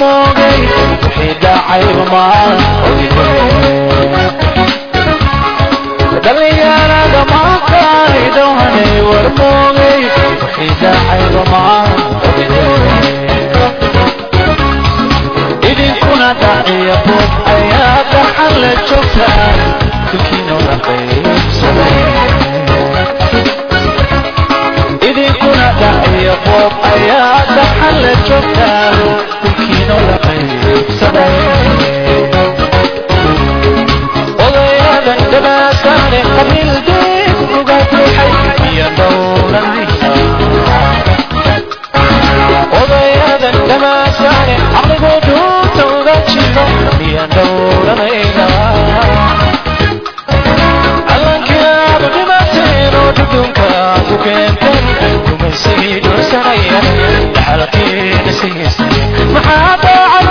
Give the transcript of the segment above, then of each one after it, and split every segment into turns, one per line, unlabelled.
moogay wixii dhacayba maan dhalinyarada maaqaydowhanay war moogay wixii dhacayba maan idinkuna dhaciya boob ayaa dhaxan la joogtaan dulkiina la qaybsaday idinkuna dhaciya boob ayaa dhaxan la joogtaan dulkiina la qaybsaday odayadan dhabaataane qabiil deeg uga buuxay iyo dhowranaysa odayadan dhamaataane caqligoo dhuunta uga jiro miyaan dhowranayna calankiaadu dhimateen oo dhudhunka ku keenteen gumaysigii dhursanaya dhaxalkiina siisay maxaa daacad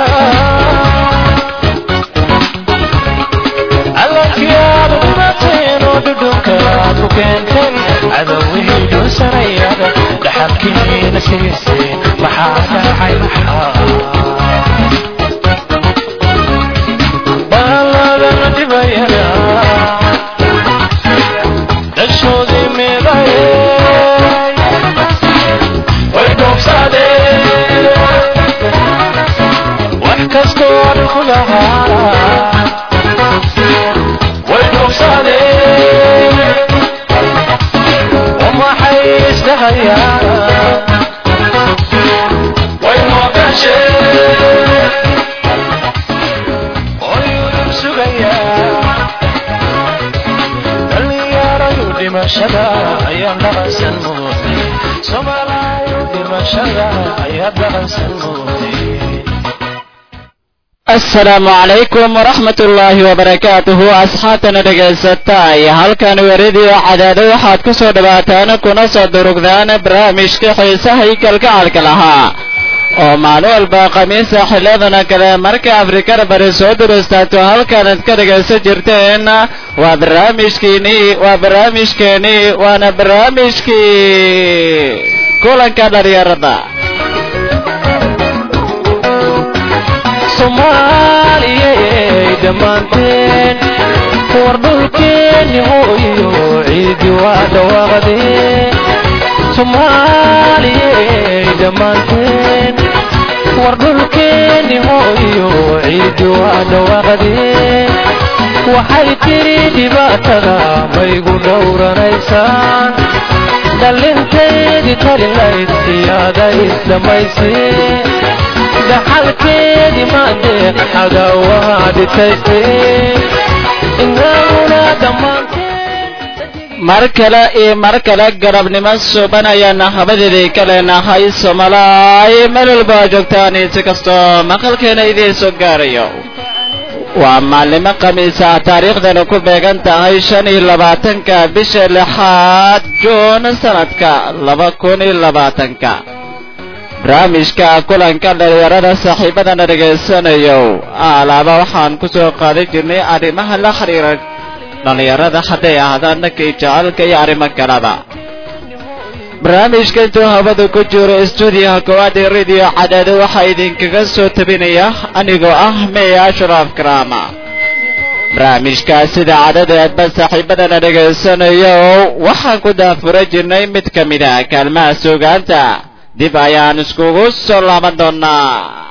calankiaadu dhimateen oo dhudhunka ku keenteen cadowihii dhursanaya dhaxalkiina siisay maxaa daacay maxaa baaladana dhibayana dhashoodii meeday way dhoobsadeen wax kastoo arinku lahaa way dhoobsadeen wamaxay isdhahayaan way moogaasheen oyudub sugayaa dhalinyarayu dhimashada ayaa dhaqansan mooday soomaalayu dhimashada ayaa dhaqansan mooday
asalaamu calaykum waraxmat ullaahi wabarakaatuhu asxaabtana dhegaysatay halkan weradiyo cadaado waxaad ku soo dhawaataan kuna soo durugdaan barnaamijka xiisaha iyo kalgacalka lahaa oo maalin walba khamiisa xilladana kale marka afrikada bari soo durustaato halkaanad ka dhegaysan jirteen waa barnaamijkiinii waa barnaamijkeenii waana barnaamijkii kulanka dhalinyarada
soomaaliyey dhammaanteen war dhulkeenni hooyo ciidi waa dhawaaqdeen soomaaliyey dhammaanteen war dhulkeenni hooyo ciidi waa dhawaaqdeen waxay tiri dhibaatada maygu dhowranaysaan dhalinteedii talilayd iyaada isdhammayseen dhaxalkeedii maadeeq xagawaha dhitaysteen inaguna dhammaanteen
mar kale iyo mar kale garabnimo suuban ayaana habadeedii ka leenahay soomalaay meel walba aa joogtaan si kastoo maqalkeena idiin soo gaarayo waa maalnimo khamiisa taariikhdana ku beegan tahay shan iyo labaatanka bisha lixaad juun sanadka laba kun iyo labaatanka barnaamijka kulanka dhalinyarada saaxiibadana dhegaysanayo alaaba waxaan ku soo qaadan jirnay arrimaha la xiriira dhallinyarada hadday ahaadaan dhankii jecelka iyo arrimo kaleba barnaamijka intuu hawada ku jiro stuudiyaha koowaad ee radio cadaado waxaa idinkaga soo tabinaya anigoo ah meya ashraaf karaama barnaamijka sida cadadeedba saaxiibadana dhegaysanayo waxaan ku daafura jirnay mid ka mid a kaalmaha suugaanta dib ayaan iskugu soo laaban doonaa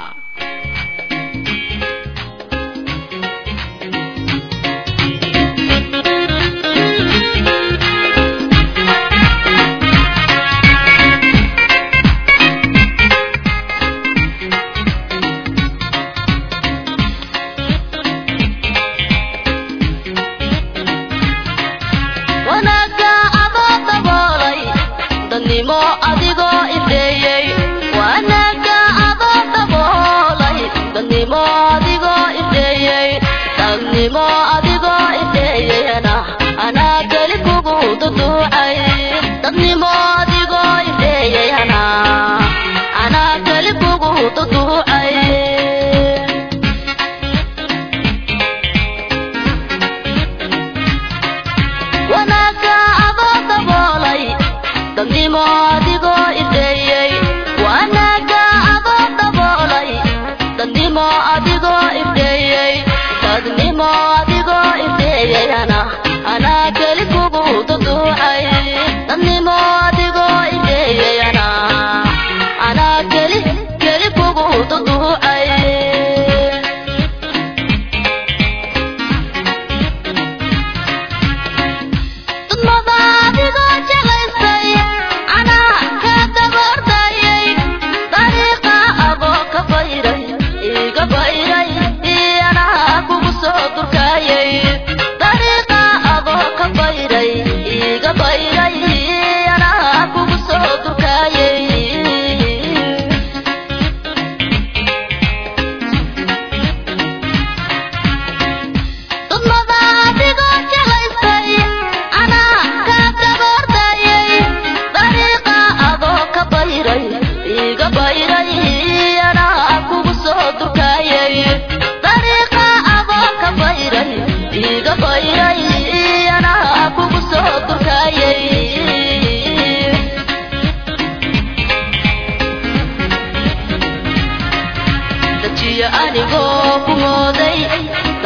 wanaagga adoo daboolay dadnimo adigoo ifeeyey wanaagga adoo daboolay dadnimo adigoo ifeeyey dadnimo adigoo ifeeyeyna anaa keli kugu duduucay dadnimo adigoo ifeeyeyna anaa keli kugu duduucay wanaagga adoo daboolay dadnimo adigoo ifeeyey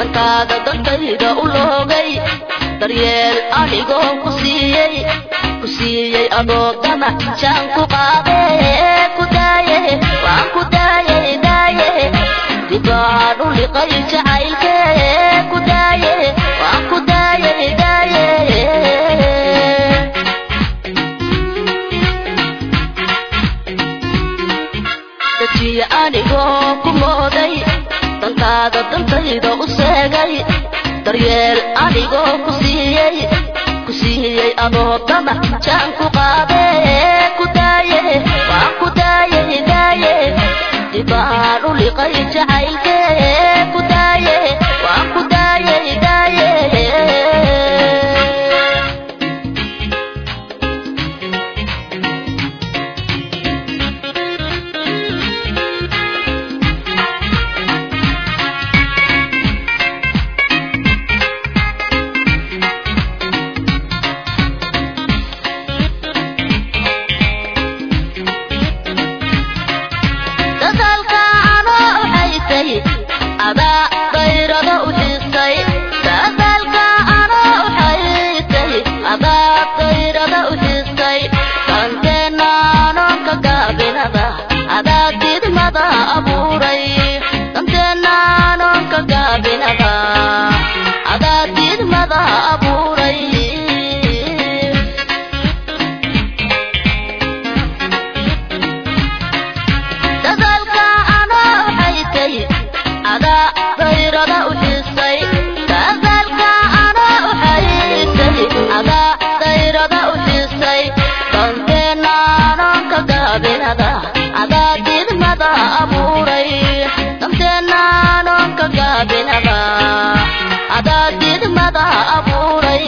dantaada dantayda u loogay daryeel anigoo ku siiyey ku siiyey adoo damac jaan ku qaade ku daaye waan ku daaye daaye dibaan u liqay jacaylke ku daaye waan ku daaye daaye dajiye anigoo ku mooday dantaada dantayda u seegay daryeel anigoo ku siiyey ku siiyey adoo damac jaan ku qaade ku daaye waan ku daaye daaye dibaan u liqay jacaylke ku daaye waan ku daaye daaye dadaalka anoo u haysay adaa dayrada u xiistay dadaalka anoo u haysay adaa dayrada u xiistay danteena anoonka gaabinada adaa didmada abuuray danteena anoonka gaabinada adaa didmada abuuray dadaalka anoo haysay adaa dayrada u xiistay dadaalka anoo u haysay adaa dayrada u xiistay danteena anoonka gaabinada adaa didmada abuuray danteena anoonka gaabinada adaa didmada abuuray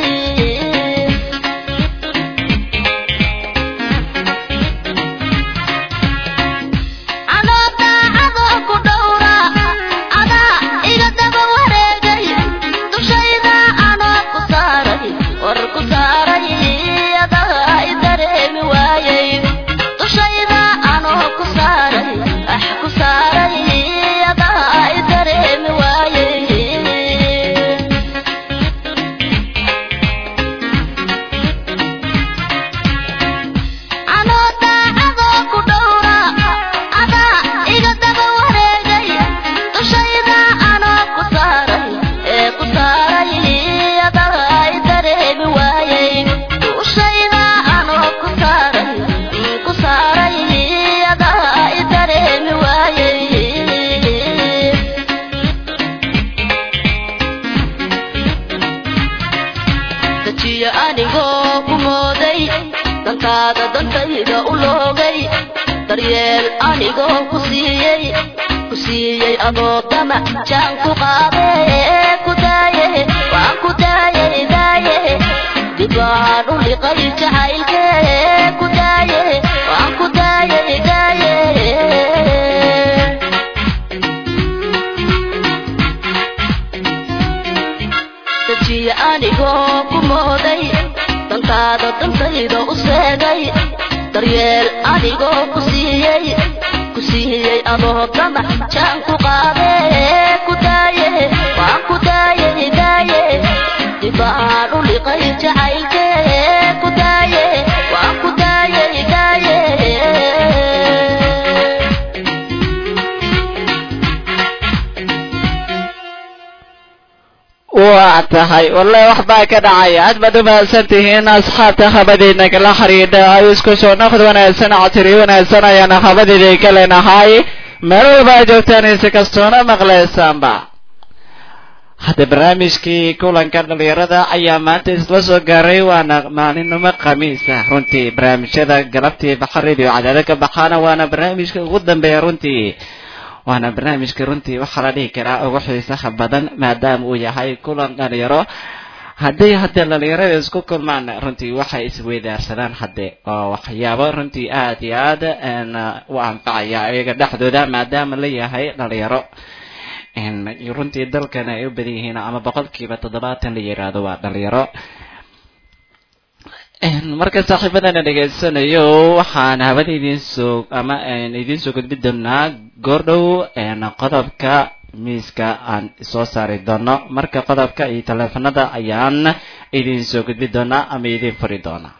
anoo daacadoo ku dhowra adaa iga daba wareegay dushayda anoo ku saaray war ku saaray adaa i dareemi waayey dushayda anoo ku saaray ax ku saaray adaa i dareemi waayey anoo daacadoo ku dhowra adaa iga daba wareegay dushayda anoo ku saaray ee ku saaray adaa i dareemi waayey dushayda anoo ku saaray ku saaray adaa i dareemi waayey dajiye anigoo ku mooday dantaada dantayda u loogay daryeel anigoo ku siiyey ku siiyey adoo damac jaan ku qaade ku daaye waan ku daaye daaye dibaan u liqay jacaylke ku daaye waan ku daaye daaye dajiye anigoo ku mooday dantaada dantayda u seegay daryeel anigoo ku siiyey ku siiyey adoo damac jaan ku qaade ku daaye waan ku daaye daaye dibaan u liqay jacaylke ku daaye waan ku daaye daaye
waa tahay wallahi wax baa ka dhacaya aad baad u mahadsan tihiin asxaabta habadiina kala xidhiidha ay isku soo noqod wanaagsan cotiri wanaagsan ayaan habadiidii ka leenahay meel walba ay joogtaan si kastoona maqlaysaanba hadda barnaamijkii kulanka dhalinyarada ayaa maanta isla soo gaaray waana maalinimo khamiis ah runtii barnaamijyada galabtii baxa radio cadaada ka baxaana waana barnaamijka ugu dambeeya runtii waana barnaamijka runtii waxaa la dhihi karaa ugu xiisaha badan maadaama uu yahay kulan dhalinyaro hadday hadda dhalinyarada isku kulmaan runtii waxay isweydaarsadaan hadde oo waxyaabo runtii aad iyo aad u anfacaya iyaga dhexdooda maadaama la yahay dhalinyaro runtii dalkan ay u badan yihiin ama boqolkiiba toddobaatan la yiraahdo waa dhalinyaro marka saaxiibadana dhegaysanayo waxaan hawada idiin soo ama idiin soo gudbi doonaa goordhow qodobka miiska aan soo saari doono marka qodobka iyo taleefanada ayaan idin soo gudbi doonaa ama idin furi doonaa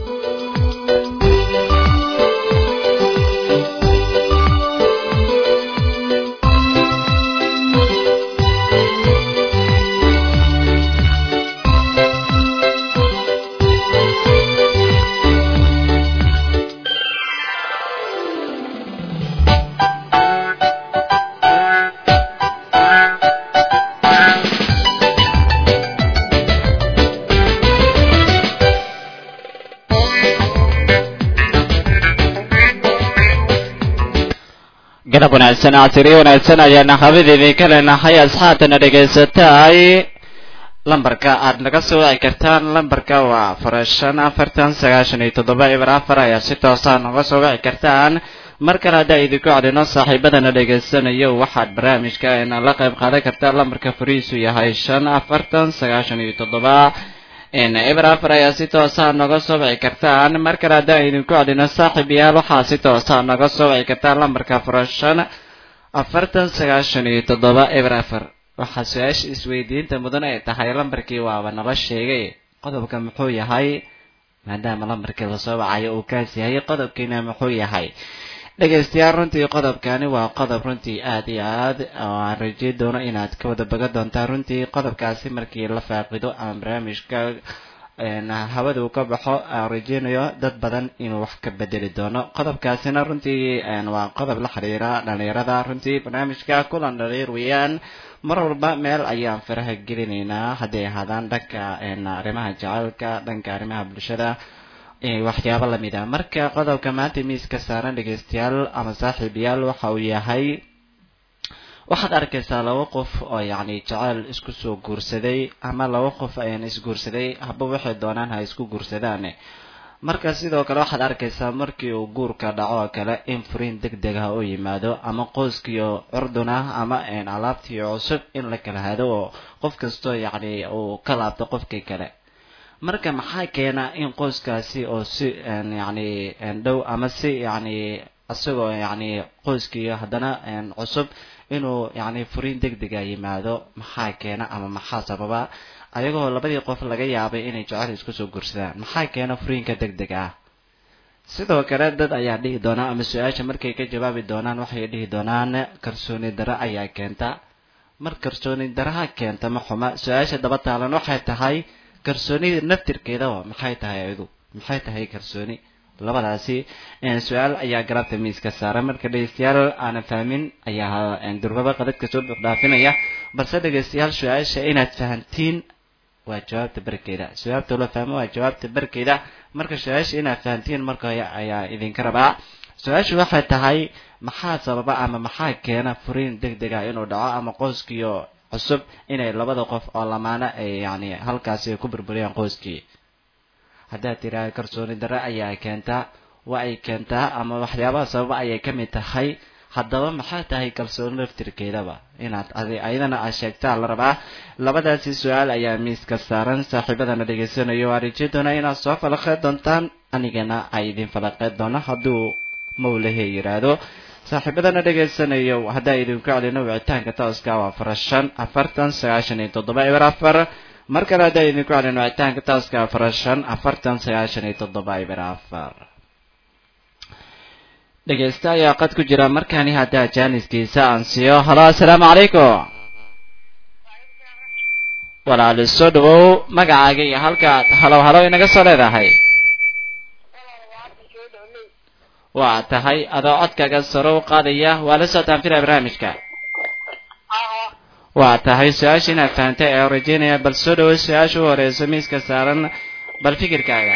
garab wanaagsan casiriyo wanaagsan ayaana habadeedii ka leenahay asxaabtana dhegaysataay lambarka aad naga soo wici kartaan lambarka waa afar shan afartan sagaashan iyo toddoba eber afar ayaa si toosa naga soo wici kartaan mar kale haddaa idinku cadhino saaxiibadana dhegaysanayo waxaad barnaamijka la qayb qaadan kartaa lambarka fariisu yahay shan afartan sagaashan iyo toddoba eber afar ayaa si toosa naga soo wici kartaan mar kale haddaan idinku cadhino saaxiib yaal waxaa si toosa naga soo wici kartaan lambarka afar shan afartan sagaashan iyo toddoba eber afar waxaa su-aasha isweydiinta mudan ay tahay lambarkii waaba nala sheegay qodobka muxuu yahay maadaama lambarkii lasoo wacayo uu kaas yahay qodobkiina muxuu yahay dhegaystayaal runtii qodobkani waa qodob runtii aad iyo aad aan rajey doono inaad ka wada bagan doontaan runtii qodobkaasi markii la faaqido ama barnaamijka hawada uu ka baxo aan rajeynayo dad badan inuu wax ka bedeli doono qodobkaasina runtii waa qodob la xiriira dhalinyarada runtii barnaamijka kulan dhalinyar weeyaan mar walba meel ayaan faraha gelinaynaa hadday ahaadaan dhanka arrimaha jacaylka dhanka arrimaha bulshada waxyaabo lamid ah marka qodobka maanta miiska saaran dhegaystayaal ama saaxiibayaal waxa uu yahay waxaad arkaysaa laba qof oo yacni jaceyl isku soo guursaday ama laba qof ayaan isguursaday haba waxay doonaan ha isku guursadaan marka sidoo kale waxaad arkaysaa markii uu guurka dhaco oo kale in furiin deg deg ah u yimaado ama qoyskiio curdun ah ama alaabtii cusub in la kala hado oo qof kastoo yacni uu ka laabto qofkii kale marka maxaa keena in qoyskaasi oo si yacni dhow ama si yacni isagoo yacni qoyskii haddana cusub inuu yacni furiin deg dega yimaado maxaa keena ama maxaa sababa ayagoo labadii qof laga yaabay inay jecel isku soo guursadaan maxaa keena furiinka deg deg ah sidoo kale dad ayaa dhihi doonaa ama su-aasha markay ka jawaabi doonaan waxay dhihi doonaan kalsooni daro ayaa keenta mar kalsooni daraha keenta ma xuma su-aasha daba taalan waxay tahay kalsoonida naftirkeedaba maxay tahay ayadu maxay tahay kalsooni labadaasi su-aal ayaa garabta miiska saaran marka dhegeystayaal aanan fahmin ayaa durbaba qadadka soo buuxdhaafinaya balse dhegeystayaal su-aasha inaad fahantiin waa jawaabta barkeeda su-aabta loo fahmo waa jawaabta barkeeda marka su-aasha inaad fahantiin marka ayaa idinka rabaa su-aashu waxay tahay maxaa sababa ama maxaa keena furiin deg deg ah inuu dhaco ama qoyskiio cusub inay labada qof oo lamaana ay yani halkaasi ku burburiyaan qoyskii haddaad tiraahda kalsooni darre ayaa keentaa waa ay keentaa ama waxyaabaha sababa ayay ka mid tahay haddaba maxaa tahay kalsooni laftirkeedaba inaad ayadana aad sheegtaa la rabaa labadaasi su-aal ayaa miiska saaran saaxiibadana dhegaysanayo waa rajey doona inaad soo falaqeed doontaan anigana ay idin falaqeed doono hadduu mawlahe yidhaahdo saaxiibadana dhegaysanayo haddaa idinku celino wicitaanka tooska waa afar shan afartan sagaashan iyo toddoba eber afar mar kale haddaa idinku celino wicitaanka tooska afar shan afartan sagaashan iyo toddoba eber afar dhegeysta ayaa qad ku jira markaani haddaa jaaniskiisa aan siiyo halo assalaamu calaykum walaali soo dhawow magacaaga iyo halkaad halow halow inaga soo leedahay waa tahay adoo codkaaga saro u qaadaya waa la socotaan filaya barnaamijka waa tahay su-aasha inaad fahantay ee rajeynaya bal soo dhawow su-aasha u horeyso miiska saaran bal fikirkaaga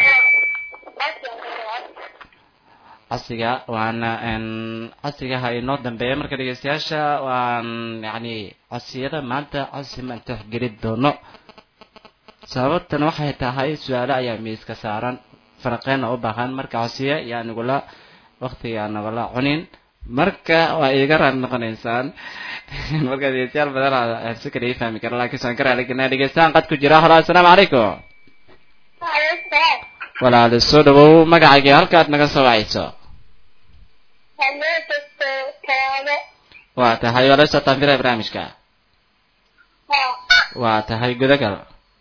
casiga waana casigaha inoo dambeeya marka dhegeystayaasha waan yani cosiyada maanta cosi maan tixgeli doono sababtan waxay tahay su-aalo ayaa miiska saaran faraqeena u baahan marka cosiya yaa nagula waktiga nagula cunin marka waa iga raali noqonaysaan marka dhegeystayaal badan si kale ii fahmi kara laakiin saan ka raaligelnaa dhegeystaan qad ku jira halo assalaamu calaykum walaali soo dhawow magacayga halkaad naga soo wacayso waa tahay waa la socotaan filaya barnaamijka waa tahay gudagal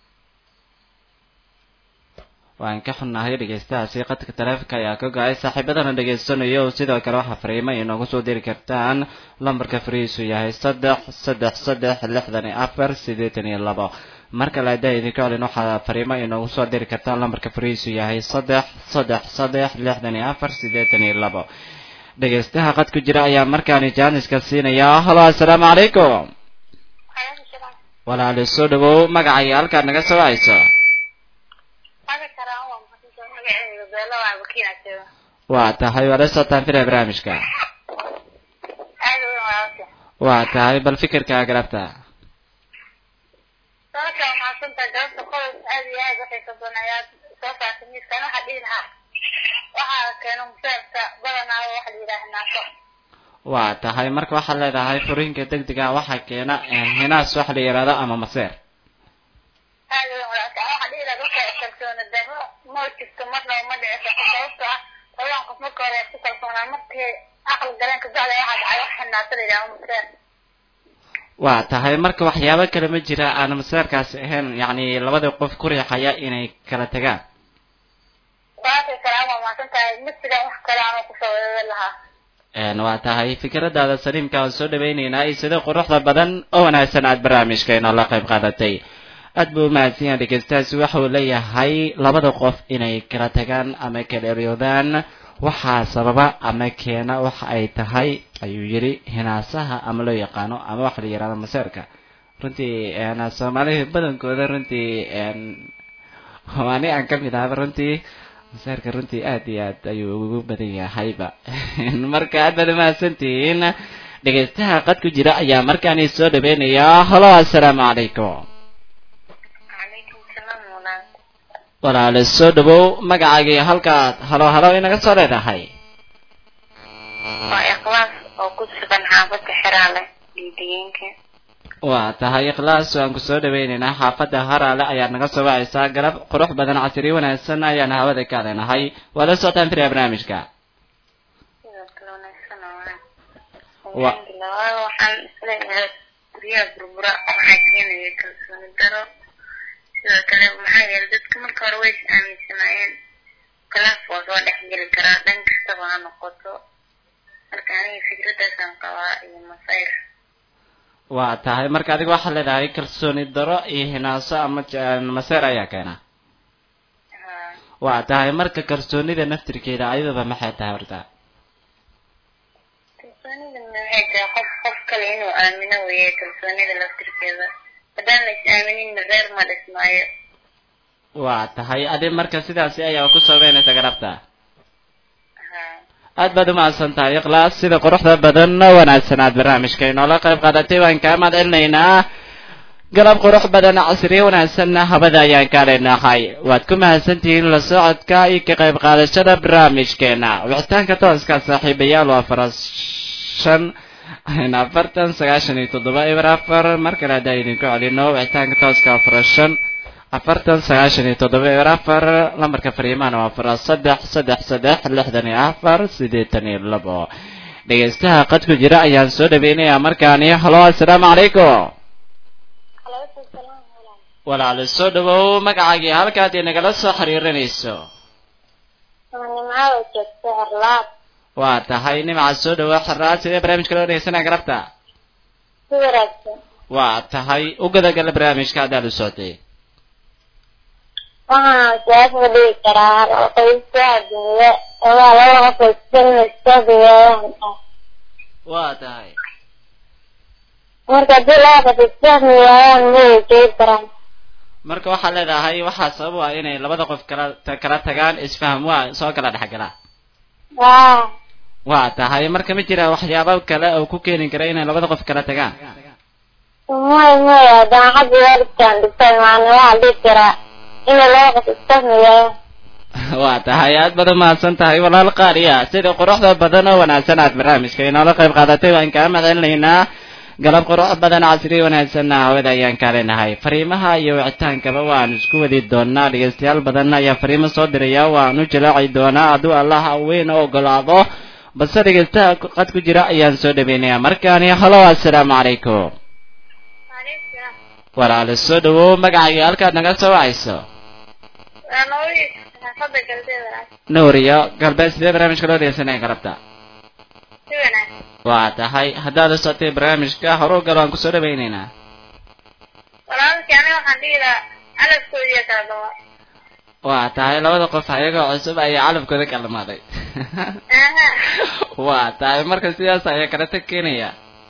waan ka xunnahay dhegeystahaasi qadka taleefonka ayaa ka go-ay saaxiibadana dhegeysanayo sidoo kale waxaa fariimo inoogu soo diri kartaan lambarka fariisu yahay saddex saddex saddex lixdan iyo afar siddeetan iyo labo marka le haddaa idinka celin waxaa fariimo inoogu soo diri kartaan lambarka fariisu yahay saddex saddex saddex lixdan iyo afar siddeetan iyo labo dhegeystaha qad ku jira ayaa markaani jaaniska siinaya halo assalaamu calaykum walaali soo dhawow magacaya halkaad naga soo hayso waa tahay waa la socotaan filaya barnaamijka waa tahay bal fikirkaa galabta
sababta waa mahadsantahay galabta qodob aad iyo aad waxay ka badan ayaad soo saartay miiskan waxaa dhihi lahaa waxaa keeno museerka badanaa waxa la yidhaaha naaso
waa tahay marka waxaad leedahay furiinka degdega waxaa keena hinaas waxa la yidhahdo ama maseer
aad u wanaagsan waxaa dhihi lahaa dadka kalsoona daro ma jirto marnaba ma dhici karto sababto ah labadan qof marka hore ku kalsoonaa markii aqli galeen kabacda waxaa dhacay waxa naaso la yidhaaha museer
waa tahay marka waxyaabo kale ma jira aan maseerkaasi ahayn yacni labada qof ku riixaya inay kala tagaan
sababtay kale waa mahadsan tahay misiga wax kale aan kusoo weedan lahaa
een waa tahay fikradaada saliimka aan soo dhawaynaynaa iyo sida quruxda badan oo wanaagsan aad barnaamijkeena la qayb qaadatay aad buu umahadsan yahay dhegeystahaasi waxa uu leeyahay labada qof inay kala tagaan ama kala eryoodaan waxaa sababa ama keena waxa ay tahay ayuu yidhi hinaasaha ama loo yaqaano ama waxa la yidhahdo maseerka runtii soomaalida badankooda runtii waani aan ka mid ahaba runtii maseerka runtii aad iyo aad ayuu ugu badan yahayba marka aad baad umahadsantihiin dhegeystaha qad ku jira ayaa markaani soo dhaweynayaa halo assalaamu calaykum
calaykum salaam walaal
walaale soo dhawow magacaagii halkaad halo halo inaga soo leedahay
waa ikhlaas oo ku sugan xaafadda xeraale dhiidhiyeenka
waa tahay ikhlaas waan ku soo dhaweynaynaa xaafadda haraale ayaad naga soo wacaysaa galab qurux badan casri wanaagsan ayaan hawada ka leenahay waa la socotaan firiya barnaamijka
sidoo kale wanaagsan oo ah
Wa-
alxamdulilah waayo waxaan isleeyahay guryaha burbura waxaa keenaya kalsooni daro sidoo kale maxaa yeelay dadka marka hore way is aaminsanaayeen khilaaf waa soo dhex geli karaa dhan kastaba ha noqoto marka aniga fikradaasaan qabaa iyo masayr
waa tahay marka adiga waxaad leedahay kalsooni daro iyo hinaaso ama j- maseer ayaa keena
haa
waa tahay marka kalsoonida naftirkeeda ayadaba maxay tahay horta
kalsoonida maxay tahay qof qof kale inuu aamino weeye kalsoonida laftirkeeda haddaan la is aaminin reer ma dhismaayo
waa tahay adi marka sidaasi ayaa ku sabaynaysa garabta
haa
aad baad umahadsan tahay ikhlaas sida quruxda badan oo wanaagsan aad barnaamijka inoola qayb qaadatay waan kaa mahad celinaynaa galab qurux badan casriye wanaagsanna habada ayaan kaa leenahay waad ku mahadsantihiin la socodka iyo ka qayb qaadashada barnaamijkeena wixitaanka tooska saaxiibayaal waa faras shan afartan sagaashan iyo toddoba eber afar mar kale haddaan idinku celino wixitaanka tooska waa faras shan afartan sagaashan iyo toddoba eber afar lambarka fariimahana waa faras saddex saddex saddex lixdan iyo afar siddeetan iyo labo dhegeystaha qad ku jira ayaan soo dhaweynayaa markaani halo assalaamu calaykum
alaykum salaam walaal
walaalo soo dhawow magacaagii halkaad inagala soo xiriirinayso
nimcada joogta herlaad
waa tahay nimca soo dhawow xarraad sidee barnaamijka loo dhegeysanaya garabta
si wanaagsan
waa tahay u gadagala barnaamijka haddaad u socday
waxaan siyaasada dhigi karaa qoyska adduunya waa laba qof isfahmayaan
waa tahay
marka haddii laba qof isfahmi waayaan ma wajegi karaan
marka waxaad leedahay waxaa sabab u ah inay labada qof kala ta- kala tagaan isfaham waa soo kala dhexgala
haa
waa tahay marka ma jira waxyaabo kale oo ku keeni kara inay labada qof kala tagaan
maya maya daacadda waalidkaan dhigtay maana waxaa dhigi karaa inay laba qof isfahmi waayaan
waa tahay aad baad umahadsan tahay walaal qaaliya sida quruxda badan oo wanaagsan aad barnaamijka inoola qayb qaadatay waan kaa mahadcelinaynaa galab qurux badan casri wanaagsanna hawada ayaan kaa leenahay fariimaha iyo wicitaankaba waan isku wadi doonaa dhegeystayaal badan ayaa fariimo soo diraya waan u jalaaci doonaa hadduu allaha weyn u ogolaado balse dhegeystaha qad ku jira ayaan soo dhaweynayaa markaani halo assalaamu calaykum walaalo soo dhawow magacaaga halkaad naga soo wacayso nuuriyo galbeed sidee barnaamijka loo dhegeysanaya galabta waa tahay haddaad la socotay barnaamijka horu gal waan kusoo dhawaynaynaa waa tahay labada qof ayagoo cusub ayaa calafkooda kalmaaday waa tahay marka sidaas ayaa kala tag keenaya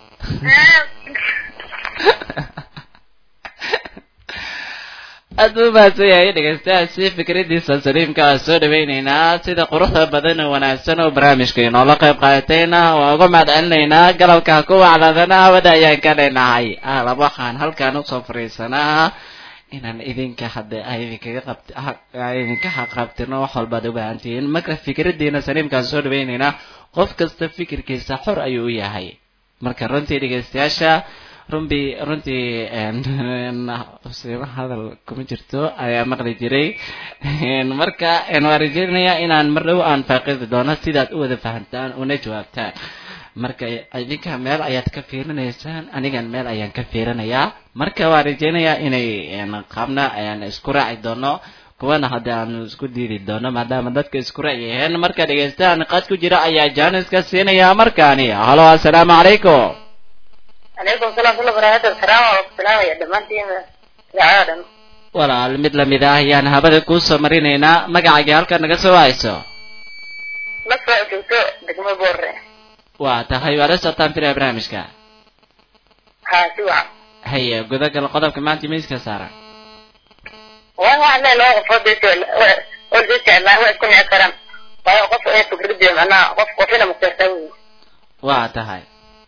aad buu mahadsan yahay dhegeystayaasi fikradiisa saliimka ah soo dhawaynaynaa sida quruxda badan oo wanaagsan oo barnaamijka inoola qayb qaadatayna waa uga mahad celinaynaa galabka ku wacladana hawada ayaan ka leenahay alab waxaan halkaan usoo fariisanaa inaan idinka hadda idinkaga qabt idinka xaqabtino wax walbaad u baahantihiin marka fikradiina saliimkaan soo dhawaynaynaa qof kasta fikirkiisa xor ayuu u yahay marka runtii dhegeystayaasha runbii runtii siima hadal kuma jirto ayaa maqli jiray marka waan rajeynayaa inaan mar dhow aan faaqidi doono sidaad u wada fahamtaan una jawaabtaan marka idinka meel ayaad ka fiirinaysaan anigan meel ayaan ka fiirinayaa marka waan rajeynayaa inay qaabna ayaan isku raaci doono kuwana hadda aanu isku diidi doono maadaama dadka isku raaci yaheen marka dhegeystahan qad ku jira ayaa jaaniska siinaya markaani halo assalaamu calaykum
calaykum salaam wala barakaatu salaam waa ku salaamaya dhammaantiin idaacada dhan
walaal mid lamid ah ayaan habada kuusoo marinaynaa magacaaga halkaad naga soo wahayso
la soo joogto degmo boorre
waa tahay waa la socotaan filaya barnaamijka
haa si wacan
haya gudagal qodobka maanta miiska saaran
waa waxaan leeyahay laba qofood oo oo jeclaa waa isku nici karaan waayo qof ee fikradii macnaha qof qofina maseertaa wey
waa tahay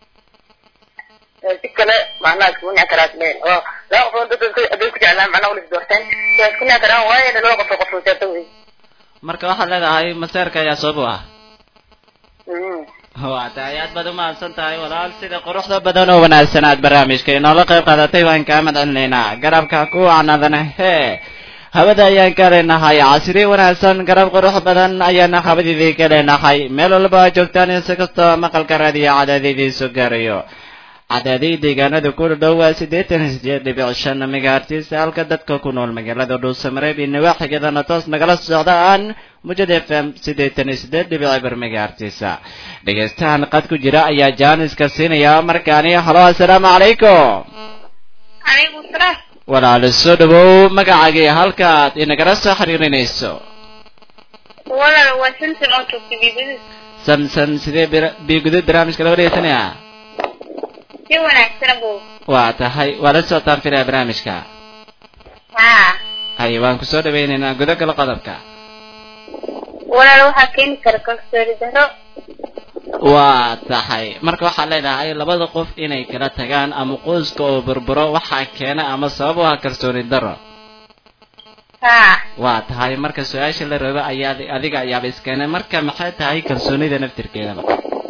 si kale macnaha iskugu nici karaa isleen oo laba qofood dadka hadday ku jeclaan macnaha wala isdoorteen waa isku nici karaan waayo laba qof oo qof maseerta wey
marka waxaad leedahay maseerka ayaa sabab u ah
Mm.
waa tahay aad baad umahadsan tahay walaal sida quruxda badan oo wanaagsan aad barnaamijka inoola qayb qaadatay waan kaa madcelinaynaa garabka ku wacnadana hee hawada ayaan ka leenahay casri wanaagsan garab qurux badan ayaana habadidii ka leenahay meel walba aad joogtaan insi kastoo maqalka raadiyo cadaadidiisu gaarayo cadaadii deegaanada ku dhow waa siddeetan iyo sideed dhibic shan megahertis halka dadka ku nool magaalada dhuusamareeb iyo nawaaxigeedana toos nagala socdaan mujad f m siddeetan iyo sideed dhibic eber megahertis dhegeystahan qad ku jira ayaa jaaniska siinaya markaani halo assalaamu calaykum
calaykum salaam
walaalo soo dhawow magacaagii halkaad inagala soo xiriirinayso
walaal waa samson oo joogta biibadis
samson sidee bir- biigudud barnaamijka loo dhegeysanaya
si wanaagsan abow
waa tahay waa la socotaan filaya barnaamijka
haa
hay waan kusoo dhawaynaynaa gudogala qodobka
walaal waxaa keeni kara kalsooni darro
waa tahay marka waxaad leedahay labada qof inay kala tagaan ama qoyska oo burburo waxaa keena ama sabab u ah kalsooni daro
haa
waa tahay marka su-aasha la rabo ayaa adiga ayaaba iskeenay marka maxay tahay kalsoonida naftirkeedaba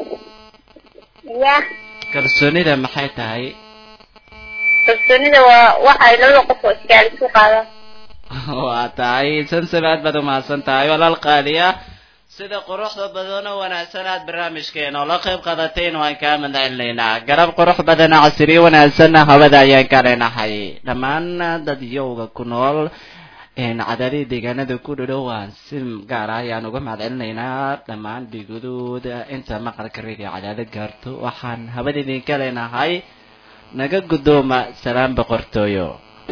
ya
kalsoonida maxay tahay
kalsoonida waa waxa ay labada qof oo isgaal isku qaadaan
waa tahay sansab aad baad umahadsan tahay walaal qaaliya sida quruxda badan oo wanaagsan aad barnaamijkeena oo la qayb qaadateen waan kaa madcelinaynaa garab qurux badan casriyo wanaagsanna hawada ayaan ka leenahay dhammaan dadyowga ku nool cadaadii deegaanada ku dhadhow waan si gaar ah ayaan uga mahadcelinaynaa dhammaan dhiigudooda inta maqalka radio cadaado gaarto waxaan hawada idinka leenahay naga guddooma salaam boqortooyo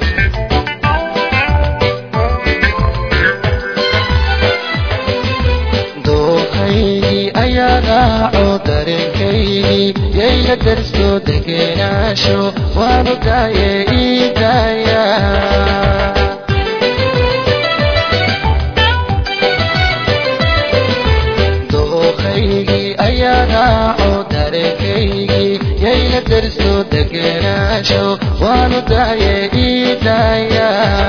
doohaygii ayaa raaco dareenkaygii yayla darso degenaansho waanu daaye ii daaya doohaygii ayaa raaco dareenkaygii yayla darso degenaansho waanu daaye ii daaya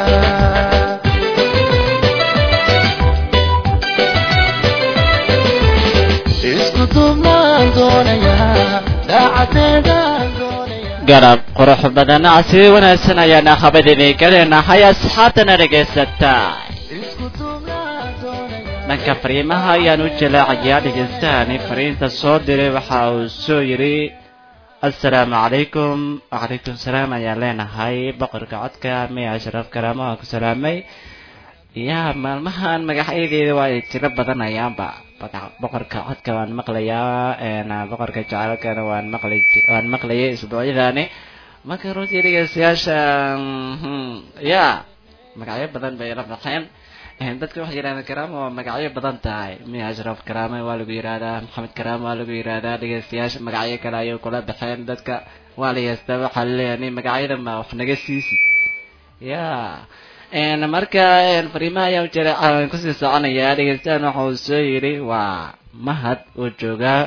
isku duubnaan doonayaa daacadeedaan doonayaa
garab qurux badan casri wanaagsan ayaana habadini ka leenahay asxaabtana dhegaysataa
isku duubnaan doonayaa
dhanka fariimaha ayaan u jalaacayaa dhegeystahani fariinta soo diray waxa uu soo yidhi assalaamu calaykum wacalaykum salaam ayaan leenahay boqorka codka miya ashraf karaamo aan ku salaamay yaa maalmahan magacyadeeda waa ay tiro badanayaanba Boqor- boqorka codka waan maqlayaa een, boqorka jacaylkana waan maqlay waan maqlayay isbuucyadaani marka runtii dhegeystayaasha mhm, ya magacyo badan bay la baxeen Een, dadka waxay yidhahdeen karaama waa magacyo badan tahay miya ashraf karaame waa lagu yidhahdaa maxamed karaame waa lagu yidhahdaa dhegeystayaasha magacyo kale ayay kula baxeen dadka waa la yeestaa waxaa laleeyahay nin magacyada ma wax naga siisi ya Een, marka een, fariimaha ayaan jira aan kusii soconayaa dhegeystahan waxa uu soo yidhi waa mahad uu joogaa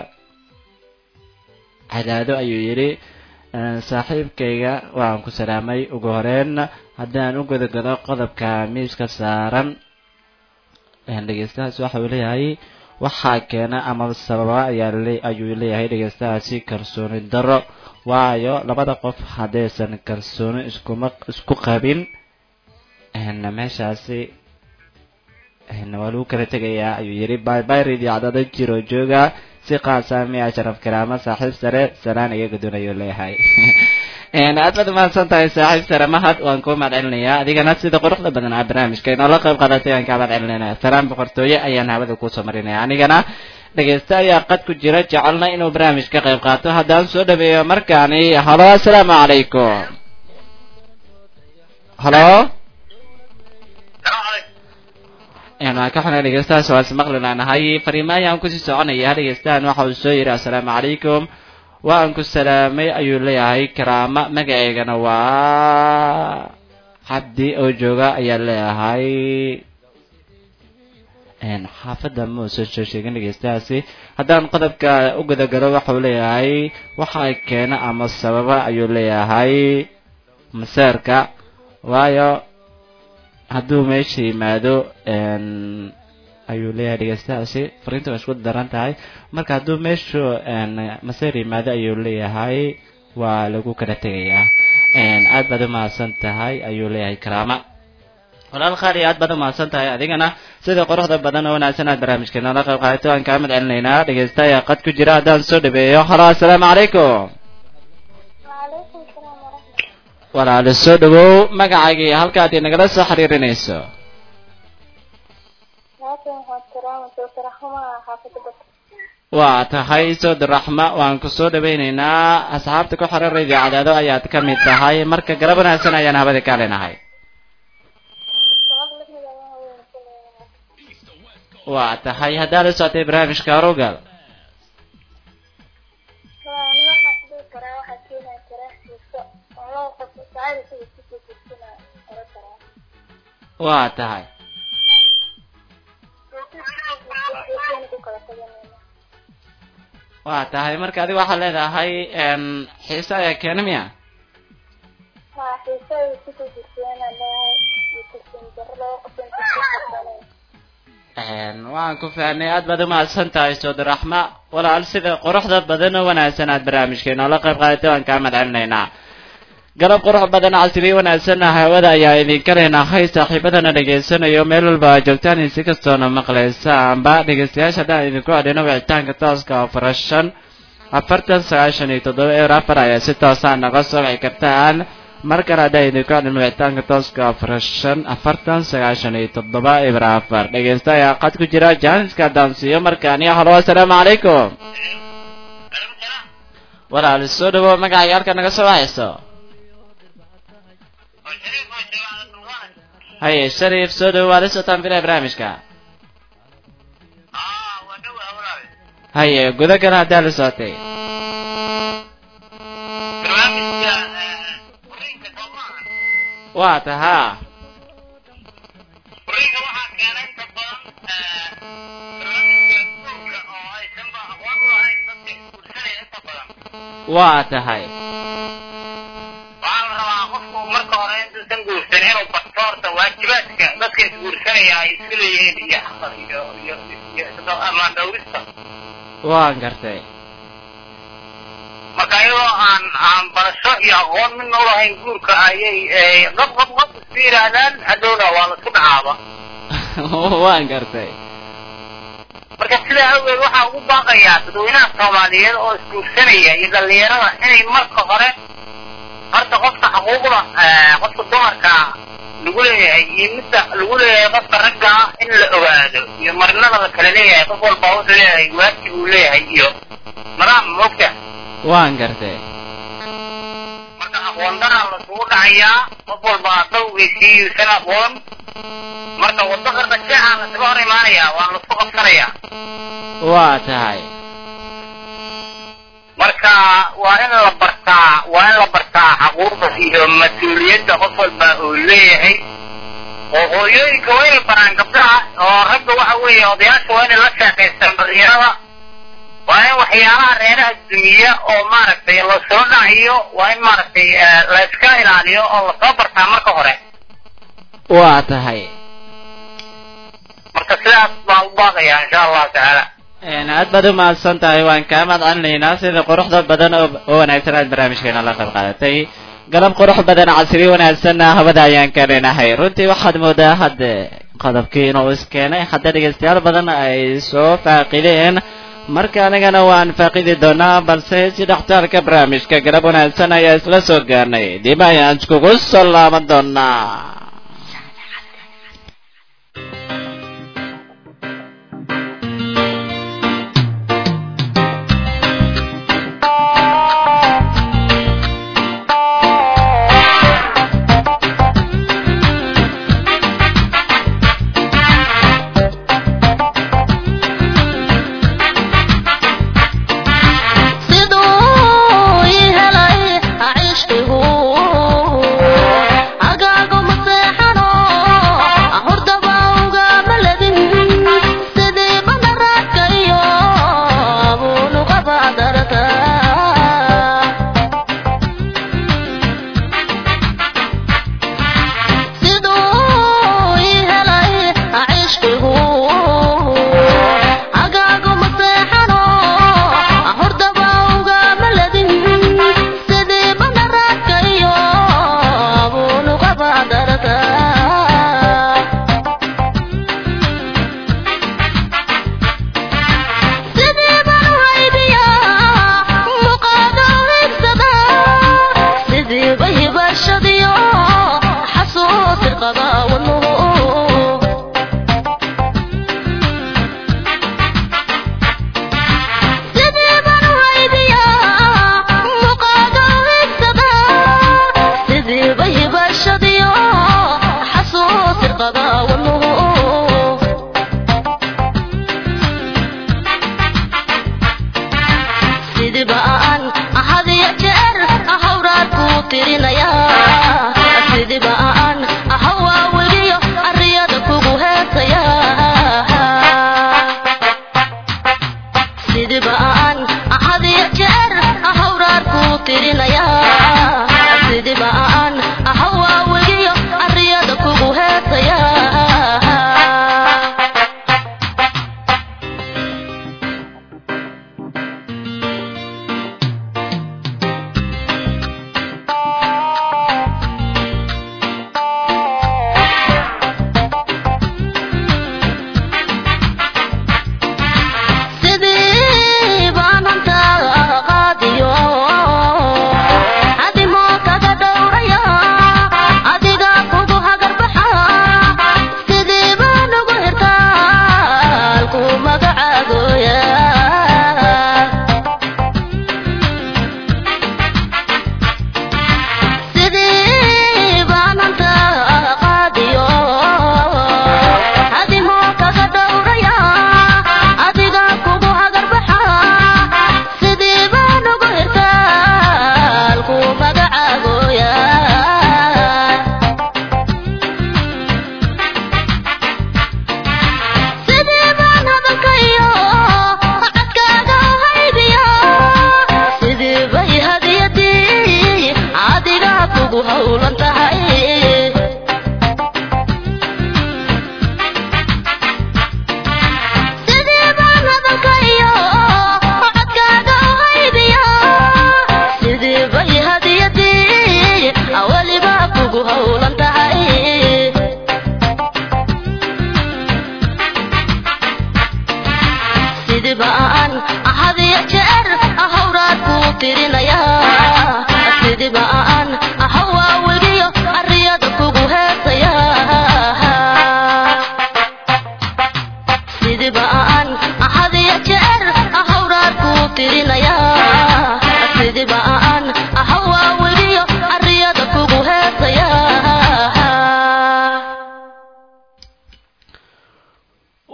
cadaado ayuu yidhi Een, saaxiibkayga waan ku salaamay ugu horeyn haddaan u gudagalo qodobka miiska saaran Een, dhegeystahaas waxa uu leeyahay waxaa keena ama sababa ayaa le- ayuu leeyahay dhegeystahaasi kalsooni darro waayo labada qof haddaysan kalsooni iskuma isku qabin Een, meeshaasi een, waa lagu kala tegayaa ayuu yidhi baybayrid iyo cadada jiro jooga si qaasa miya sharaf karaama saaxiib sare salaan iga gudun ayuu leeyahay Een, aad baad umahadsan tahay saaxiib sare mahad waan kuu mahad celinayaa adigana sida quruxda badan aa barnaamijka inoola qayb qaadatay aan kaa mahad celinaya salaan boqortooye ayaan hawada kuusoo marinaya anigana dhegeysta ayaa qad ku jira jecelna inuu barnaamij ka qayb qaato haddaan soo dhaweeyo markaani halo assalaamu calaykum halo een waan ka xunay dhegeystahaas waa ismaqli laanahay fariimo ayaan kusii soconaya dhegeystahan waxa uu soo yidhi assalaamu calaykum waan ku salaamay ayuu leeyahay karaama magaceygana waa cabdi oo jooga ayaa leeyahay een xaafadda muusan soo sheegin dhegeystahaasi haddaan qodobka u gudagalo waxa uu leeyahay waxa keena ama sababa ayuu leeyahay maseerka waayo hadduu meesha yimaado een ayuu leeyahay dhegeystahaasi fariinta waa isku daran tahay marka hadduu meeshu een maseer yimaado ayuu leeyahay waa lagu kala tegayaa een aad baad umahadsan tahay ayuu leeyahay karaama walaal khaali aad baad umahadsan tahay adigana sida quruxda badan oo wanaagsan aad barnaamijkeena la qayb qaadato aan kaa mid celinaynaa dhegeysta ayaa qad ku jira haddaan soo dhaweeyo halo assalaamu calaykum
وعليكم السلام ورحمة الله
walaalo soo dhawow magacaagii halkaad inagala soo xiriirinayso
لكن هو الكرامة وترحمها حافظة بك
waa tahay sood raxma waan ku soo dhawaynaynaa asxaabta ku xiran radio cadaado ayaad ka mid tahay marka garab wanaagsan ayaan habada ka leenahay
سؤال لك من الله وين كل
waa tahay haddaa la socotay barnaamijka arogal
أنا ما حسيت كرا واحد فينا كرا يسوع والله قف سعيد في كتير كتير أنا كرا
waa tahay waa tahay marka adiga waxaad leedahay n xiise ayaa keena miya Een, waan ku fahnay aad baad umahadsan tahay soodaraxma walaal sida quruxda badan oo wanaagsan aad barnaamijkeena la qayb qaadatay waan kaa madcelinaynaa galab qurux badan casriye wanaagsan hawada ayaa idinka leenahay saaxiibadana dhegaysanayo meel walba aad joogtaan in si kastoona maqlaysaanba dhegeystayaasha haddaan idinku adhino wicitaanka tooska oo farashan afartan sagaashan iyo toddoba eer afar ayaa si toosaa naga soo wici kartaan mar kale haddaan idinku adhino wicitaanka tooska oo farashan afartan sagaashan iyo toddoba eber afar dhegeysta ayaa qad ku jira jaaniska daansiyo markaani halo assalaamu calaykum walaal soo dhawo magacaaga halka naga soo waxayso haye shariif soo dhawo waa la socotaan filaya barnaamijka haye guda kale haddaa la socotay waa tahaa waa tahay
waxaa la rabaa qofku marka hore intuusan guursan inuu barto horta waajibaadka dadka isguursanaya ay isku leeyihiin iyo xaqar iyo iyo iyo amaan dhawrista
waan gartay
marka iyadoo aan aan barasho iyo aqoon midna ulahayn guurka ayay qab qab qab isku yidhaahdaan hadhowna waa la isku dhacaaba
waan gartay
marka sidaa awgeed waxaa ugu baaqayaa dadweynaha soomaaliyeed oo isguursanaya iyo dhalinyarada inay marka hore horta qofka xuquuqda qofka dumarka lagu leeyahay iyo midda lagu leeyahay qofka ragga ah in la ogaado iyo marinada la kala leeyahay qof walba wuxuu leeyahay waajib uu leeyahay iyo nidaam moogta
waan gartay
marka aqoon daraa lasugu dhacayaa qof walba dawgiisii yuusan aqoon marka waddo qarda jeexaa lasaga hor imaanayaa waa lasku qabsanayaa
waa tahay
marka waa in la bartaa waa in la bartaa xaquuqda iyo mas-uuliyadda qof walba uu leeyahay oo hooyooyinka waa inay baraan gabdhaha oo ragga waxa weeye odayaasha waa inay la sheekaystaan dhalinyarada waa in waxyaalaha reeraha dumiya oo maaragtay lasoo dhaciyo waa in maaragtay la iska ilaaliyo oo lasoo bartaa marka hore
waa tahay
marka sidaas baan u baaqayaa insha allahu tacaala
aad baad u mahadsan tahay waan kaa mahadcelinaynaa sida quruxda badan oo oo wanaagsan aad barnaamijkeena la qayb qaadatay galab qurux badan casri wanaagsanna hawada ayaan ka leenahay runtii waxaad moodaa hadde qodobkii inuu iskeenay hadda dhegaystayaal badan ay soo faaqideen marka anigana waan faaqidi doonaa balse si dhextaalka barnaamijka galab wanaagsan ayaa isla soo gaarnay dib ayaan iskugu soo laaban doonaa
siduu ii helay cishqigu agaago maseexano hordaba ugama ledin sidii badaraadka iyo abuunuqaba darta siduu ii helay cishqigu agaago maseexano hordaba ugama ledin sidii badaraadka iyo abuunuqaba darta sidii baan u haybiyaa muqaado higsada sidii bay hibashadiyo xasuusi qaba wadnuhu sidii baan u haybiyaa muqaado higsada sidii bay hibashadiyo xasuusi qaba wadnuhu sidiba aan ahadiyo jeer hawraad kuu tirinaya sidiba aan hawaaweliyo ariyada kugu heesaya sidiba aan ahadiyo jeer hawraad kuu tirinaya sidiba aan hawaaweliyo ariyada kugu heesaya sidii baan hantaa qaadiyo hadimo kaga dhowraya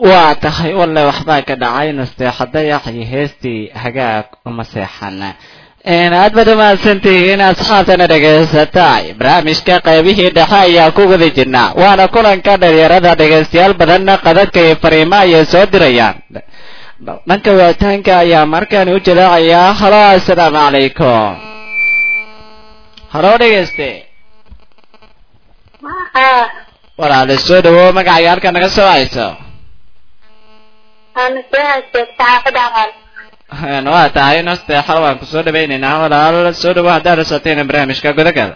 waa tahay walle waxbaa ka dhacay nasteexa dayax iyo heestii hagaag uma seexan aad baad umahadsantihiin asxaabtana dhegaysatay barnaamijka qaybihii dhexe ayaa ku guda jirnaa waana kulanka dhalinyarada dhegaystayaal badanna qadadka iyo fariimaha ayay soo dirayaan dhanka wicitaanka ayaa markaan u jalaacayaa halo assalaamu calaykum halo dhegayste
haa
walaale soo dhawow magacaaga halka naga soo hayso
waana soo hasheegta xaafada aqal
waa tahay nasteexa waan kusoo dhawaynaynaa walaal soo dhawow haddaad rasatayna barnaamijka gudagal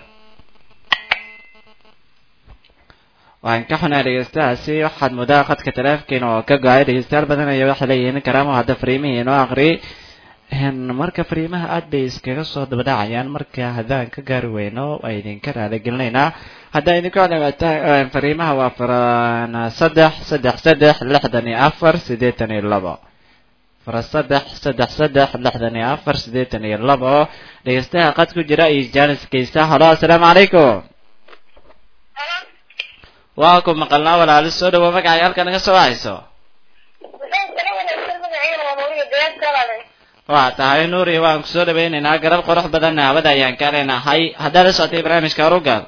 waan ka xunaa dhegeystahaasi waxaad moodaa khadka taleefkiina oo ka go-ay dhegeystayaal badan ayaa waxay leeyihiin karaamo hadda fariimihii inoo aqri marka fariimaha aad bay iskaga soo dabadhacayaan marka haddaan ka gaari weyno waa idinka raaligelinaynaa haddaa idinka codhawaataan fariimaha waa faran saddex saddex saddex lixdan iyo afar siddeetan iyo labo fara saddex saddex saddex lixdan iyo afar siddeetan iyo labo dhegeystaha qad ku jira iyo jaanis geysta halo assalaamu calaykum waa ku maqalnaa walaali soo dhawo magacay halka naga soo hayso waa tahay nuuri waan kusoo dhawaynaynaa garab qurux badanna hawada ayaan ka leenahay haddaad la socotay barnaamijka arugal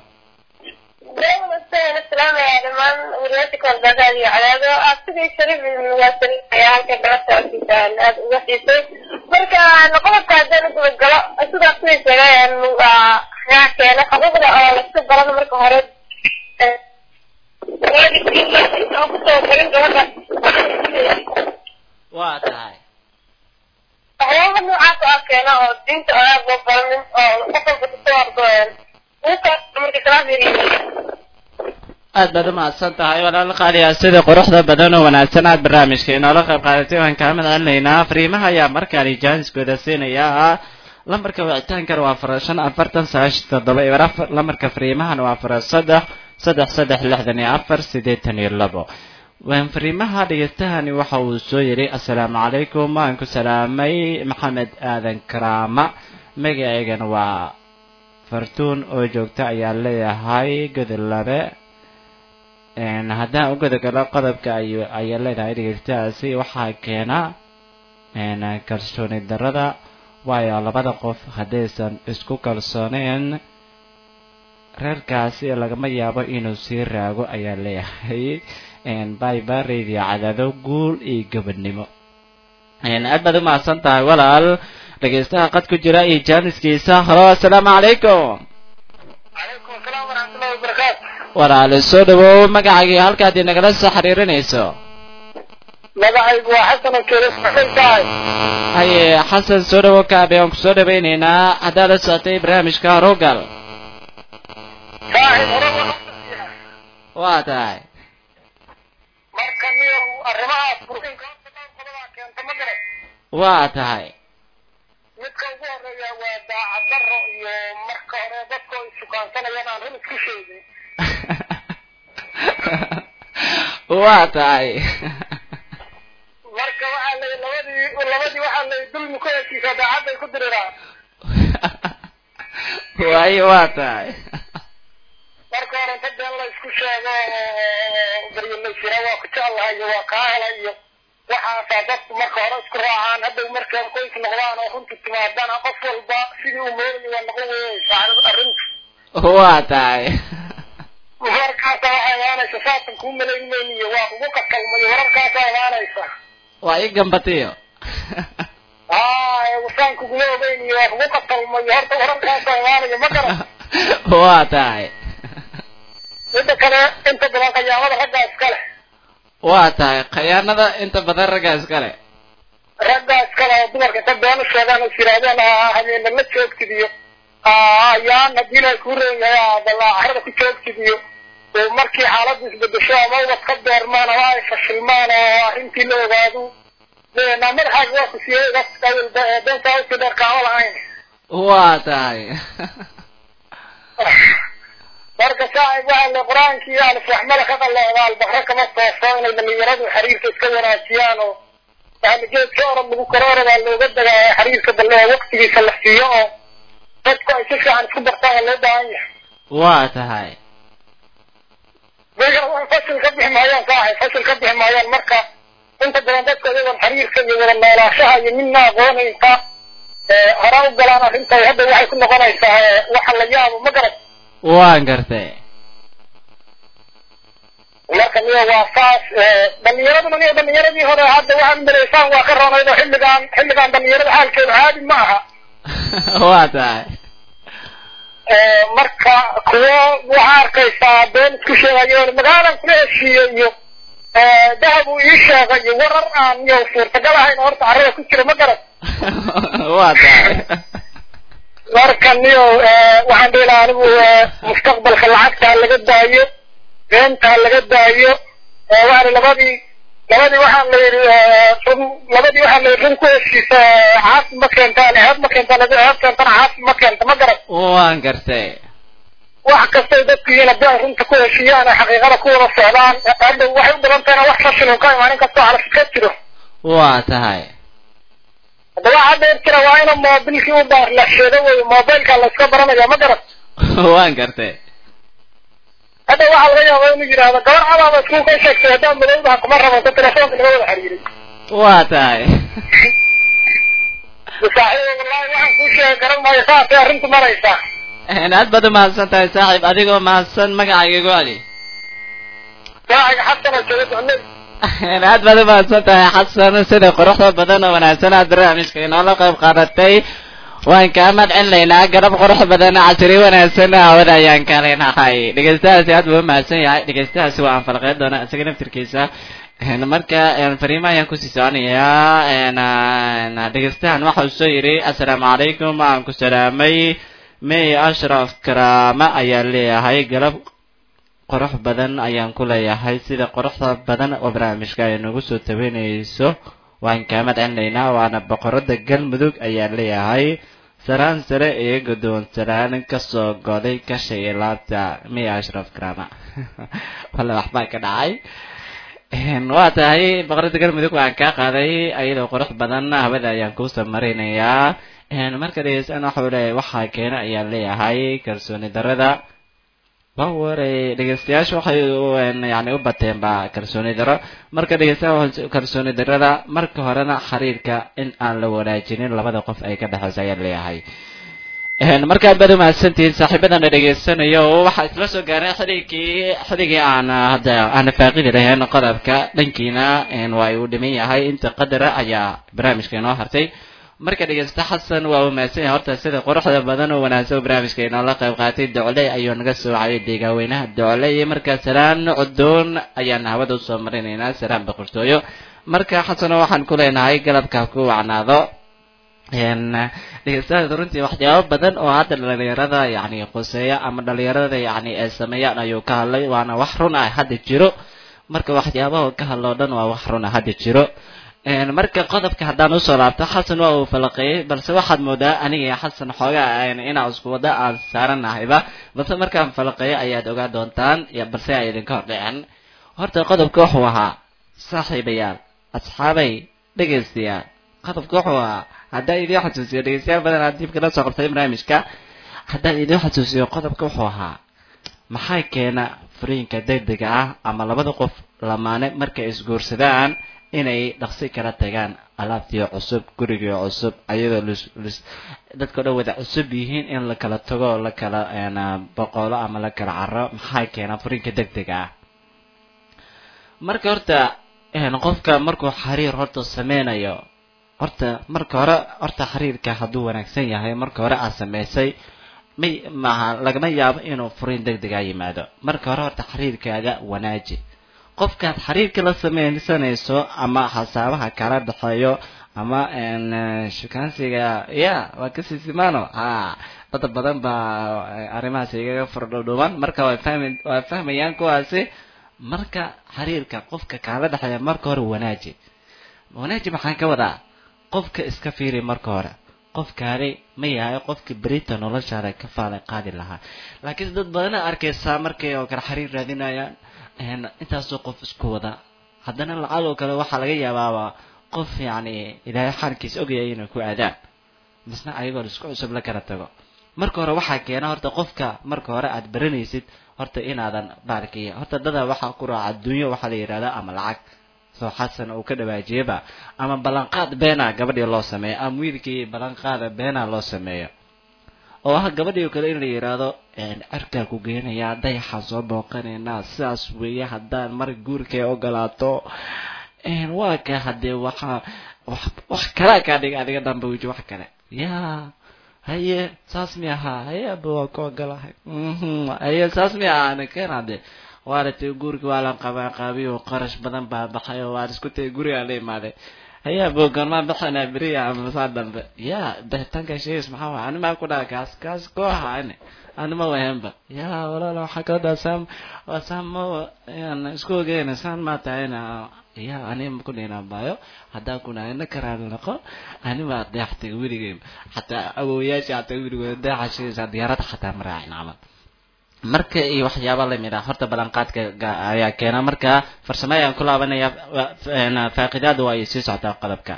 marka qodobka haddaan ugabagalo sidaas way sheegayaan yaa keena xuquuqda oo laska barano marka hore kusoo galin gabadha
waa tahay
waxyaaba noocaas oo ah keena oo diinta oo aad loo baranin oo qof walba kusoo ordooyaan ninka marka kala firiyo
aad baad umahadsan tahay walaal qaaliya sida quruxda badan oo wanaagsan aad barnaamijka inoola qayb qaadatay waan kaa madcelinaynaa fariimaha ayaa markaani jaaniskooda siinayaa lambarka wicitaankana waa fara shan afartan sagaashan toddoba iyo afar lambarka fariimahana waa fara saddex saddex saddex lixdan iyo afar siddeetan iyo labo waan fariimaha dhegeystahani waxa uu soo yidhi assalaamu calaykum waan ku salaamay maxamed aadan karaama magaceygana waa fartuun oo joogta ayaa leeyahay godolabe haddaan u godogalo qodobka ay ayaa leedahay dhegeystahaasi waxaa keena kalsooni darada waayo labada qof haddaysan isku kalsooneen reerkaasi lagama yaabo inuu sii raago ayaa leeyahay byba radio cadaado guul iyo gabadhnimo aad baad umahadsan tahay walaal dhegeystaha qad ku jira iyo jaaniskiisa halo assalaamu calaykum
calaykum asalaam waraxmatullahi wabarakaatu
walaale soo dhawow magacaagii halkaad inagala soo xiriirinayso
magacaygu waa xasan oo keeda saxsan tahay
haye xasan soo dhawow kaabe aan kusoo dhawaynaynaa haddaad la socotay barnaamijka horugal
saaxib hore
waa tahay
marka niyo arrimahaas fursinka horta dhowr qodobaa keenta ma garan
waa tahay
midka ugu horeeya waa daacad darro iyo marka hore dadka oo issukaansanayaan aan run isku sheegin
waa tahay
marka waxaa la labadii labadii waxaa la dulmi ku heshiisa daacadday ku diriraan
waayo waa tahay
marka hore inta been la isku sheego oo baryalaysiraa waa ku jeclahay iyo waa kaa helay iyo waxaasaa dadku marka hore isku raacaan hadday markaa qoys noqdaan oo runta timaadana qof walba sidii uu moodayo waa noqon weyeysaa arrinta
waa tahay
markaasa waxay imaanaysa saatan kuu malaynayniyo waa kugu qakalmayo wararkaasaa imaanaysa
waa ii gambatiyo
haa wasaan kuguma ogeyniyo waa kugu qakalmayo horta wararkaasaa imaanayo ma garan
waa tahay
midda kale inta badan qayaamada raggaa iskale
waa tahay khayaanada inta badan raggaa iskale
raggaa iskale oo dumarka inta been u sheegaan is yidhaahdeen habeena la joogtid iyo ayaan haddii la kuu roon yahay adalaa carada ku joogtid iyo oo markii xaaladdu isbedesho ama ubad ka beermaan ama ay fashilmaan oo arrintii la ogaado naa madaxaaga waa ku siiyey awalba ee beentaa usi dheer kaama lahayn
waa tahay
marka saaxib waxaa le qur-aankii alifwaxmada ka qalleecda albaqre kama tooso inay dhalinyaradu xiriirka iska wanaajiyaan oo yani geedka orod lagu koro orodaa looga dagaayo xiriirka balle oo waktigiisa la siiyo oo dadku ay si fiican isku bartaan waa loo baahan yahay
waa tahay
fashil ka bixi maayaan saaxib fashil ka bixi maayaan marka
inta badan dadka iyagoon xiriirka iyo wada noolaashaha iyo midna aqoonaynta hore u galaan arrintay hadda waxay ku noqonaysaa waxa la yaabo ma garat
waan gartay
marka miya waa saas dhalinyaraduna miya dhalinyaradii hore hadda waxaad maleysaan waa ka roonaydo xilligaan xilligaan dhalinyarada xaalkeedu caadi ma aha
waa tahay
marka kuwo waxaa arkaysaa been isku sheegayo magaalan kula heshiiye iyo dahab uu ii sheegay iyo warar aan iyo suurtagal ahayn oo horta carrada ku jira ma garan
waa tahay
marka niyo waxaan dhihi lahaa anigu mustaqbalka lacagta ha laga daayo beenta ha laga daayo waani labadii labadii waxaan la yidhi run labadii waxaan la yidhi run ku heshiisa caasi ma keentaan ceeb ma keentaan hadii ceeb keentana caasi ma keenta ma garan
waan gartay
wax kastay dadku yihiin haddii ay runta ku heshiiyaan ee xaqiiqada ku wada socdaan hadda waxay u badan tahayna wax fashilun ka imaan inkastoo calaf ka jiro
waa tahay
hadda waxaa dheer jira waa ina moobilkii u baarlasheedo wey mobilka la iska baranaya ma garan
waan gartay
hadda waxaa laga yaabaa inuu yidhaahdo gabar cadaaba iskuul ka sheegtay haddaan madowdaha kuma rabanto telefoonka naga wada xiriiray
waa tahay
saaxiib wallahi waxaan kuu sheegi garan maayo saasay arrintu maraysaa
aad baad umahadsan tahay saaxiib adigoo mahadsan magacayga igu celi
saaxiga xasan oo jooga ducley
aad baad umahadsan tahay xasan sida quruxda badan oo wanaagsan aad barnaamijka inoola qayb qaadatay waan kaa madcelinaynaa garab qurux badan casri wanaagsan hawada ayaan ka leenahay dhegeystahaasi aad buu umahadsan yahay dhegeystahaasi waa aan falqeyn doonaa isaga naftirkiisa marka fariimo ayaan kusii soconayaa dhegeystahan waxa uu soo yidhi assalaamu calaykum aan ku salaamay may ashraf karaama ayaa leeyahay galab qurux badan ayaan ku leeyahay sida quruxda badan oo barnaamijka ay nagu soo tabanayso waan kaa madcelinaynaa waana boqorada galmudug ayaan leeyahay saraan sare iyo guddoonsanaan kasoo goday kashay laabta may ashraf karaama walla waxbaa ka dhacay waa tahay boqorada galmudug waan kaa qaaday iyadoo qurux badan hawada ayaan kuusoo marinayaa marka dhegeystaan waxa uu leeyahay waxaa keena ayaan leeyahay kalsooni darada baware dhegeystayaasha waxay yani u bateen ba kalsooni daro marka dhegeystayaal kalsooni darada marka horena xiriirka in aan la wanaajinin labada qof ay ka dhexeyso ayaan leeyahay markaad baad umahadsantihiin saaxiibadana dhegeysanayo waxaa isla soo gaarnay xilligii xilligii aan hadda aan faaqidi lahayn qodobka dhankiina waa uu dhiman yahay inta qadara ayaa barnaamijka inoo hartay marka dhegeysta xasan waa uu mahadsan yahay horta sida quruxda badan oo wanaagsan oo barnaamijka inoola qayb qaatay docley ayuu naga soo wacayay deegaaweynaha docley marka salaan cudoon ayaan hawada usoo marinaynaa salaan boqortooyo marka xasano waxaan ku leenahay galabka ku wacnaado dhegeystayaasha runtii waxyaabo badan oo hadda dhalinyarada yani quseeya ama dhalinyarada yani ay sameeyaan ayuu ka hadlay waana wax run ah hadda jiro marka waxyaabaha ka hadloo dhan waa wax run ah hadda jiro marka qodobka haddaan usoo laabto xasan waa uu falaqeeyey balse waxaad moodaa aniga iyo xasan xoogaa inaan isku wada aan saaranahayba balse markaan falaqeeyo ayaad ogaa doontaan balse ay idinka hordhiceen horta qodobka wuxuu ahaa saaxiibayaal asxaabay dhegaystayaal qodobka wuxuu ahaa haddaan idiin xasuusiyo dhegeystayaal badan aad dib kala soo qabtay barnaamijka haddaan idiin xasuusiyo qodobka wuxuu ahaa maxaa keena furiinka degdega ah ama labada qof lamaane markay isguursadaan inay dhaqsi kala tagaan alaabtii cusub gurigii cusub ayadoo dadkao dhan wada cusub yihiin in la kala tago la kala boqolo ama la kala caro maxaa keena furiinka degdega ah marka horta qofka markuu xiriir horta sameynayo horta marka hore horta xiriirka hadduu wanaagsan yahay marka hore aad samaysay may maaha lagama yaabo inuu furiin degdega yimaado marka hore horta xiriirkaaga wanaaji qofkaad xiriirka la sameysanayso ama xasaabaha kala dhexeeyo ama shukaansiga ya waa kasii simaano ha dad badan baa arrimahaas igaga fardhodhuban marka waa fahmi waa fahmayaan kuwaasi marka xiriirka qofka kaala dhexeeya marka hore wanaaji wanaaji maxaan ka wadaa qofka iska fiiri marka hore qofkaani ma yahay qofka berita noloshaada ka faalay qaadi lahaa laakiin dad badana arkaysaa markay oo kale xiriir raadinayaan intaasoo qof isku wada haddana lacag oo kale waxaa laga yaabaaba qof yacni ilaahay xaalkiisa ogayay inay ku aadaan misna ayagoo isku cusub la kala tago marka hore waxaa keena horta qofka marka hore aad baranaysid horta inaadan baarkiya horta dada waxaa ku raaca adduunyo waxaa la yidhahdaa ama lacag soo xasan uu ka dhawaajiyaba ama ballanqaad beena gabadhii loo sameeyo ama wiilkii ballanqaada beena loo sameeyo oo ah gabadhii oo kale in la yidhaahdo cirkaa ku geenayaa dayaxaan soo booqanaynaa sidaas weeye haddaan mar guurkay ogolaato waa ka haddee waxa wax wax kalaa kaa dhiga adiga dhanba weji wax kale ya haye saas mi ahaa haye aba waa ku ogolahay haye saas mi ahaa nakeen hadde waaratay guurkii waa la qabaaqaabiy oo qarash badan baa baxay oo waan isku tagay gurigaa la imaaday hayaa boganmaa baxanaa beriya ama saa dambe ya bixitaanka sheegays maxaa waay animaa ku dhaha kaas kaas kooxa ani anima wahenba ya walaala waxaa kala dhaha saam waa saamo yan isku ogeyna saan maa tahayna ya anima ku dhina baayo haddaa kuna ina karaali noqo anima deextay weligay xataa awowayaasha xataa weligooda deexa sheegaysaa diyaarada xataa maraacin camal marka iyo waxyaaba lamid ah horta ballanqaadka ayaa keena marka farsamo ayaan ku laabanaya faaqidaada waa ay sii socotaa qodobka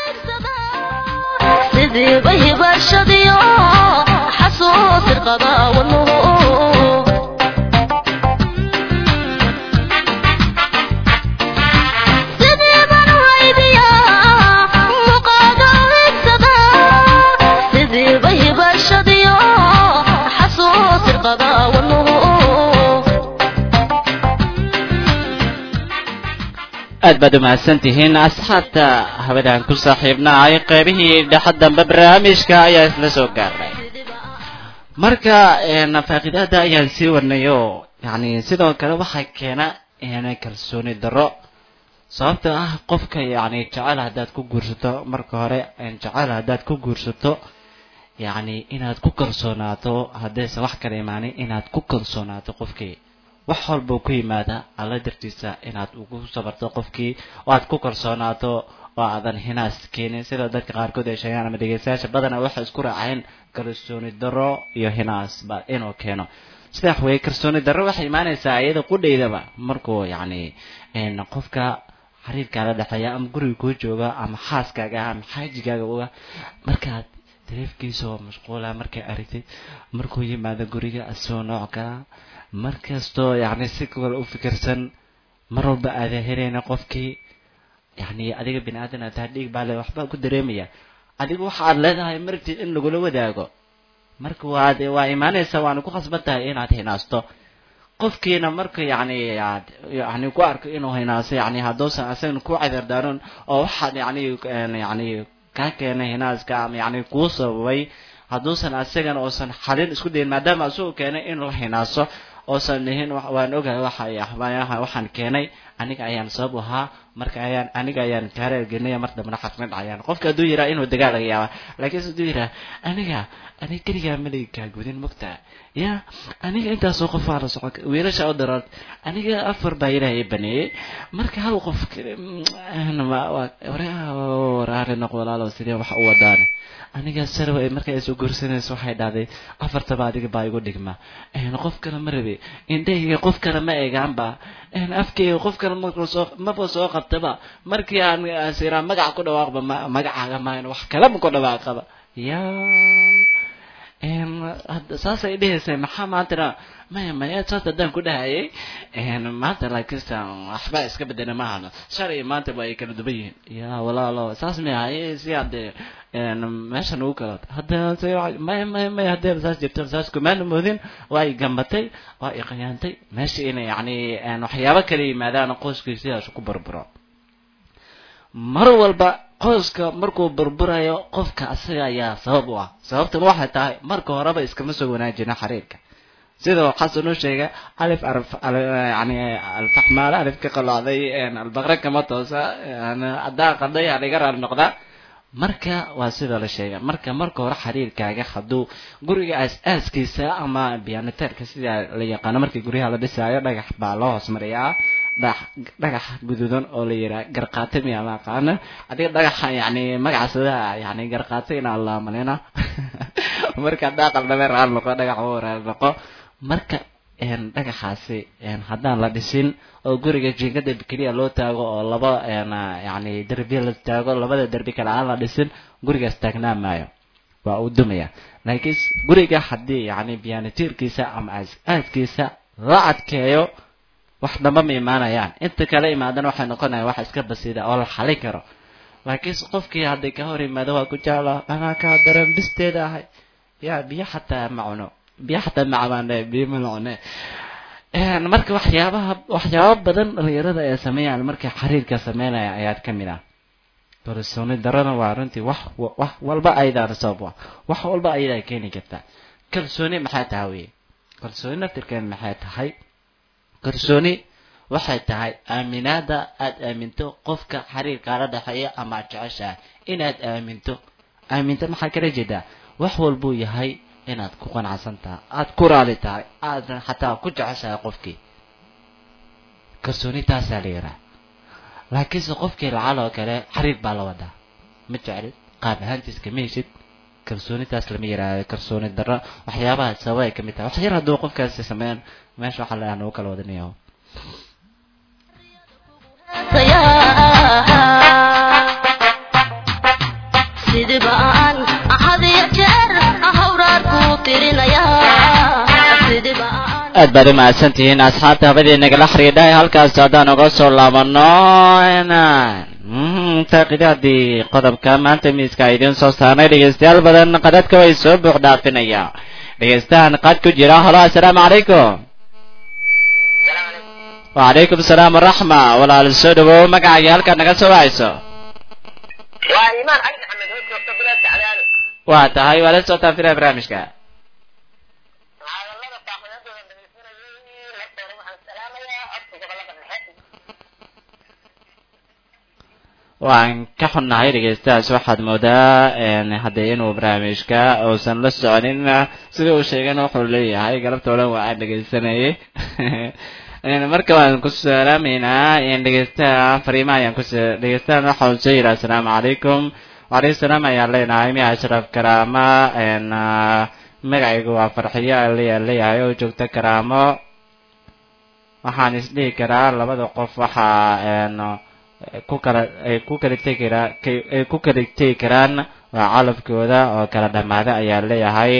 sidii bahibashadiyo xasuus irqada wadnuhu sidii baan waydiya muqaaga wigsada sidii bahibashadiyo xasuus irqada wadnuhu
aad baad umahadsan tihiin asxaabta habadaan ku saaxiibnahay qeybihii dhexa dambe barnaamijka ayaa isla soo gaarnay marka faaqidaada ayaan sii wadnay oo yani sidoo kale waxaa keena kalsooni darro sababta ah qofka yani jecel haddaad ku guursato marka hore jecel haddaad ku guursato yani inaad ku kalsoonaato haddaysan wax kala imaanin inaad ku kalsoonaato qofkii wax walbau ku yimaada alla dartiisa inaad ugu sabarto qofkii oo aad ku kalsoonaato oo aadan hinaas keenin sida dadka qaarkood ay sheegaan ama dhegeystayaasha badana waxay isku raaceen kalsooni darro iyo hinaas ba inuu keeno sidax weye kalsooni darro waxay imaanaysaa iyada qudhaydaba markuu yacni qofka xiriirkaala dhexeeya ama guriga kuu jooga ama xaaskaaga ama xaajigaaga uga markaad dareefkiisa oo mashquula markay aragtid markuu yimaado guriga asoo nooc kala mar kastoo yacni si kale u fikirsan mar walba aadan helayna qofkii yacni adiga bini aadan aad tahay dhiig baa le waxbaa ku dareemaya adigu waxa aad leedahay martid in lagula wadaago marka waad waa imaanaysa waana ku khasban tahay inaad hinaasto qofkiina marka yacni aad yani ku arko inuu hinaaso yani hadduusan asagan ku cadardaaron oo waxaad yacni yacni kaa keenay hinaaska ama yacni kuu sababay hadduusan asagan uusan xalin isku dayin maadaama asagoo keenay in la hinaaso oosan dhihin waan ogahay waxa waxaan keenay aniga ayaan sabab ahaa marka ayaan aniga ayaan kaareergelinaya mar dambena xasmid dhacayaan qofka hadduu yiraa inuu dagaal laga yaaba laakiinse hadduu yiraa aniga aniga keligaa maliga kaa gudin mogtaa ya aniga intaasoo qof waa la socon wiilasha u darood aniga afar baa ilaahay i baneeyey marka hal qof waraari noq walaalow sidee wax u wadaan aniga sarwa markay soo guursanayso waxay dhahday afartaba adiga baa igu dhigma qof kale ma rabi indhahayga qof kale ma eegaanba afkayga qof kale masoo maba soo qabtaba markii aan siraa magaca ku dhawaaqba magacaaga maan wax kaleba ku dhawaaqaba ya saasay dhehaysa maxaa maantana maya maya saas haddaan ku dhahayay maanta laakiinse waxba iska bedela ma ahano shalay maanta ba ay kala duban yihiin ya walaalo saas mi ahay si hadee meeshan ugu kala hadda maya maya maya haddee saas jirto saas kumaana moodin waa ay gambatay waa ay qayaantay meesha inay yacni waxyaabo kala yimaadaan qoyskii sidaas ku burburo mar walba qoyska markuu burburayo qofka asaga ayaa sabab u ah sababtana waxay tahay marka horeba iskama soo wanaajina xiriirka sida xasan u sheegay alif yani alfaxmaale alif ka qalocday albaqre kama toosa haddaan qaday aliga raar noqda marka waa sida la sheegay marka marka hore xiriirkaaga hadduu guriga aas-aaskiisa ama biyaniteerka sida la yaqaano markii guryaha la dhisaayo dhagax baa loo hoos mariyaa dhagax guduudan oo la yiraa garqaate miya ma aqaana adiga dhagaxa yani magacaasada yani garqaate inaa la malina marka daaqal dhabe raal noqo dhagax u raal noqo marka dhagaxaasi haddaan la dhisin oo guriga jiingada keliya loo taago oo laba yani derbiya la taago labada derbi kale aan la dhisin gurigaas taagnaa maayo waa uu dumaya laakiin guriga haddii yani biyanitiirkiisa ama aaskiisa la adkeeyo wax dhamba ma imaanayaan inta kale imaadana waxay noqonayaan wax iska basiida oo la xalin karo laakiinse qofkii hadday ka hor yimaado waa ku jeclaa anaa kaa daran bisteeda ahay yaa biyo xataa ma cuno biyo xataa ma cabaane biyo ma cune marka waxyaabaha waxyaaba badan dhalinyarada ay sameeyaan markay xiriirka sameynaya ayaad ka mid ah kalsooni darana waa runtii wax wax walba ayadaana sabab ah wax walba ayadaa keeni kartaa kalsooni maxay tahay weye kalsooni naftirkeed maxay tahay kalsooni waxay tahay aaminaada aad aaminto qofka xiriirkaala dhexeeya ama ad jeceshahay inaad aaminto aaminto maxaa kala jeedaa wax walbuu yahay inaad ku qanacsan tahay aada ku raali tahay aadan xataa ku jeceshahay qofkii kalsooni taasaa la yidhaha laakiinse qofkii lacal oo kale xiriir baa la wadaa ma jeclid qaab ahaantiis kama heshid kalsoonitaas lama yidhaahdo kalsooni darro waxyaabaha sababa ay ka mid tahay wax yar hadduu qofkaasi sameeyaan meesha waxaa la nagu kala wadanayaa
sidiba aan hadiyo jeer hawraar ku tirinayaa sidiba aan
aad baad u mahadsantihiin asxaabta habadii nagala xidhiidhay halkaas haddaan uga soo laabano taaqidaadii qodobka maanta miiska idiin soo saarnay dhegeystayaal badan qadadka way soo buux dhaafinaya dhegeystahan qad ku jira halo assalaamu calaykum wacalaykum asalaam waraxma walaal soo dhawow magacaaga halkaad naga soo wacayso
waa imaan cali maxamed oo joogta bilaadka cadaalo
waa tahay waa la socotaa filaa barnaamijka
hadallada faaqidadooda dhegeysanayay horta hore waxaan salaamayaa codka gobolada dhexe
waan ka xunnahay dhegeystahaas waxaad moodaa haddee inuu barnaamijka uusan la soconin sida uu sheegana wuxuu leeyahay galabta o dhan waa aan dhegeysanayay marka waan ku salaamaynaa dhegeystaha fariimaha ayaan kus dhegeystahan waxa uu soo yidhi assalaamu calaykum wacalaykum salaam ayaan leenahay miya ashraf karaama magacaygu waa farxiyo aliyaa leeyahay oo joogta karaamo waxaan isdhihi karaa labada qof waxaa ku kala ay ku kala tegi karaa ay ku kala tegi karaan waa calafkooda oo kala dhamaada ayaa leeyahay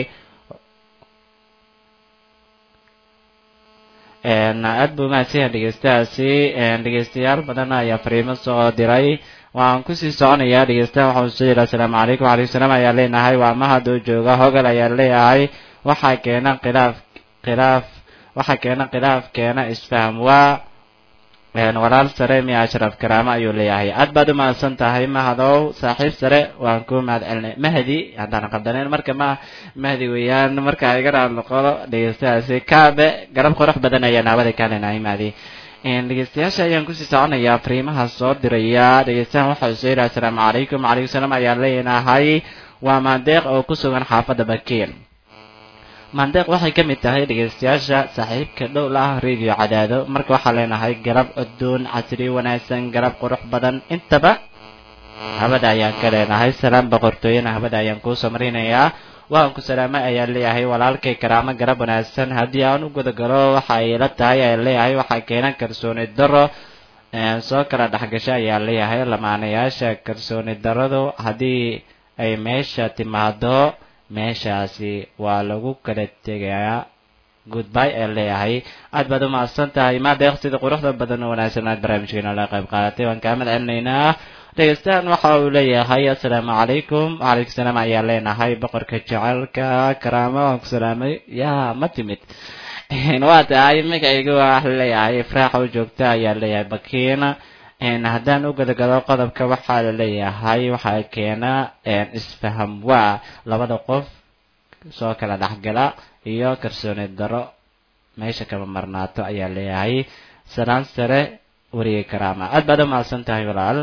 aad buu mahadsanyahay dhegeystahaasi dhegeystayaal badan ayaa fariimo soo diray waan kusii soconayaa dhegeystaha waxa uu soo yidhi assalaamu calaykum wacalaykum salaam ayaa leenahay waa mahad oo jooga hogal ayaa leeyahay waxaa keena khilaaf khilaaf waxaa keena khilaaf keena isfaham waa walaal sare miya ashraf karaamo ayuu leeyahay aad baad u mahadsan tahay mahadow saaxiib sare waan ku mahad celinay mahdi haddaan qaldaneen marka ma mahdi weeyaan marka iga raad noqodo dhegeystahaasi kaabe garab qurux badan ayaa naabada ka leenahay mahdi dhegeystayaasha ayaan kusii soconayaa fariimaha soo diraya dhegeystahan waxa uu soo yidhi assalaamu calaykum wacalaykum salaam ayaan leenahay waa maandeeq oo ku sugan xaafadda bakiin maandeeq waxay ka mid tahay dhegeystayaasha saaxiibka dhow la ah radio cadaado marka waxaa leenahay garab cuduun casri wanaagsan garab qurux badan intaba habada ayaan ka leenahay salaam boqortooyana habada ayaan kuusoo marinayaa waan ku salaamay ayaan leeyahay walaalkay karaamo garab wanaagsan haddii aan u gudagalo waxa ay la tahay ayaan leeyahay waxaa keenan kalsooni daro soo kala dhexgasha ayaan leeyahay lamaanayaasha kalsooni daradu haddii ay meesha timaado meeshaasi waa lagu kala tegayaa goodby ee leeyahay aad baad u mahadsan tahay maadeeq sida quruxda badan oo wanaagsan aad barnaamijkeena la qayb qaadatay waan kaa mahad celinaynaa dhegeystahan waxa uu leeyahay assalaamu calaykum wacalaykum salaam ayaan leenahay boqorka jecelka karaamo waan ku salaamay yaa ma timid waa tahay magacayga waa leeyahay ifraax oo joogta ayaa leeyahay bakiina haddaan u gadagalo qodobka waxaa la leeyahay waxaa keena isfaham waa labada qof soo kala dhexgala iyo kalsooni daro meesha kama marnaato ayaa leeyahay salaan sare weriga karaama aad baad u mahadsan tahay walaal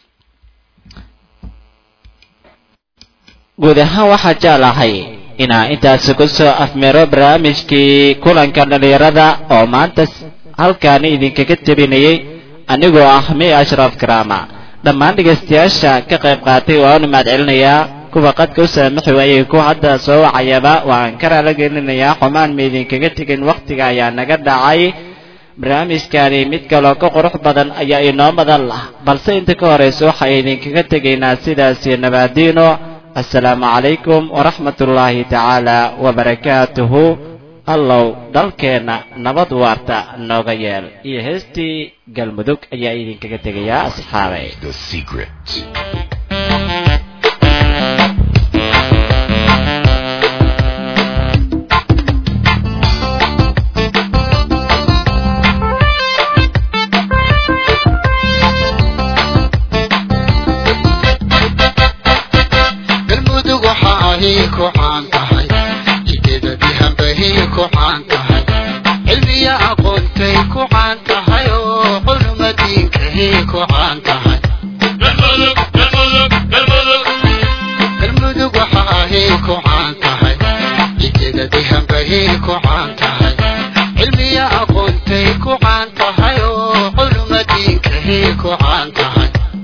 guud ahaan waxaa jeclahay inaa intaasi kusoo afmeero barnaamijkii kulanka dhalinyarada oo maanta halkaani idinkaga tabinayay anigoo ah mi ashraf karaama dhammaan dhegaystayaasha ka qayb qaatay waan u mahad celinayaa kuwa qadka u saamaxi waayey kuwa hadda soo wacayaba waan ka raala gelinayaa xumaan ma idinkaga tegin wakhtiga ayaa naga dhacay barnaamijkani mid kaloo ka qurux badan ayaa inoo madan lah balse inta ka horeysa waxay idinkaga tegaynaa sidaasi nabaadiino assalaamu calaykum waraxmat ullaahi tacaala wabarakaatuhu allow dalkeenna nabad waarta nooga yeel iyo heestii galmudug ayaa idinkaga tegayaa asxaabay
The secret.
galmudug waxa ahi ku caan tahay ideeda dihanbahi ku caan tahay cilmiya aqoontay ku caan tahay oo culuma diinkahi ku caan tahay galmudug waxa ahi ku caan tahay ideeda dihanbahi ku caan tahay cilmiya aqoontay ku caan tahay oo culuma diinkahi ku caan tahay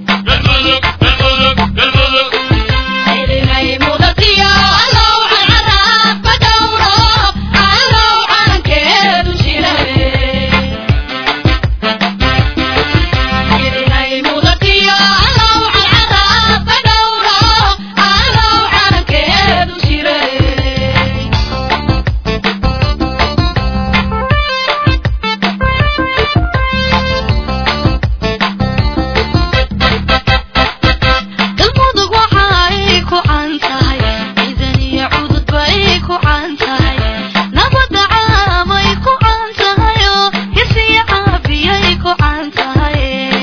galmudug waxa ay ku caan tahay ciidan iyo cududba ay ku caan tahay nabadda caamay ku caan tahay oo hisiya caafiyay ku caan tahay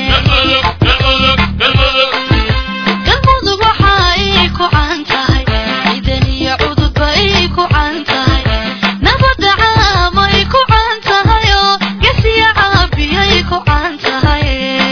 galmudug waxa ay ku caan tahay ciidan iyo cududba ay ku caan tahay nabadda caamay ku caan tahay oo hisiya caafiyay ku caan tahay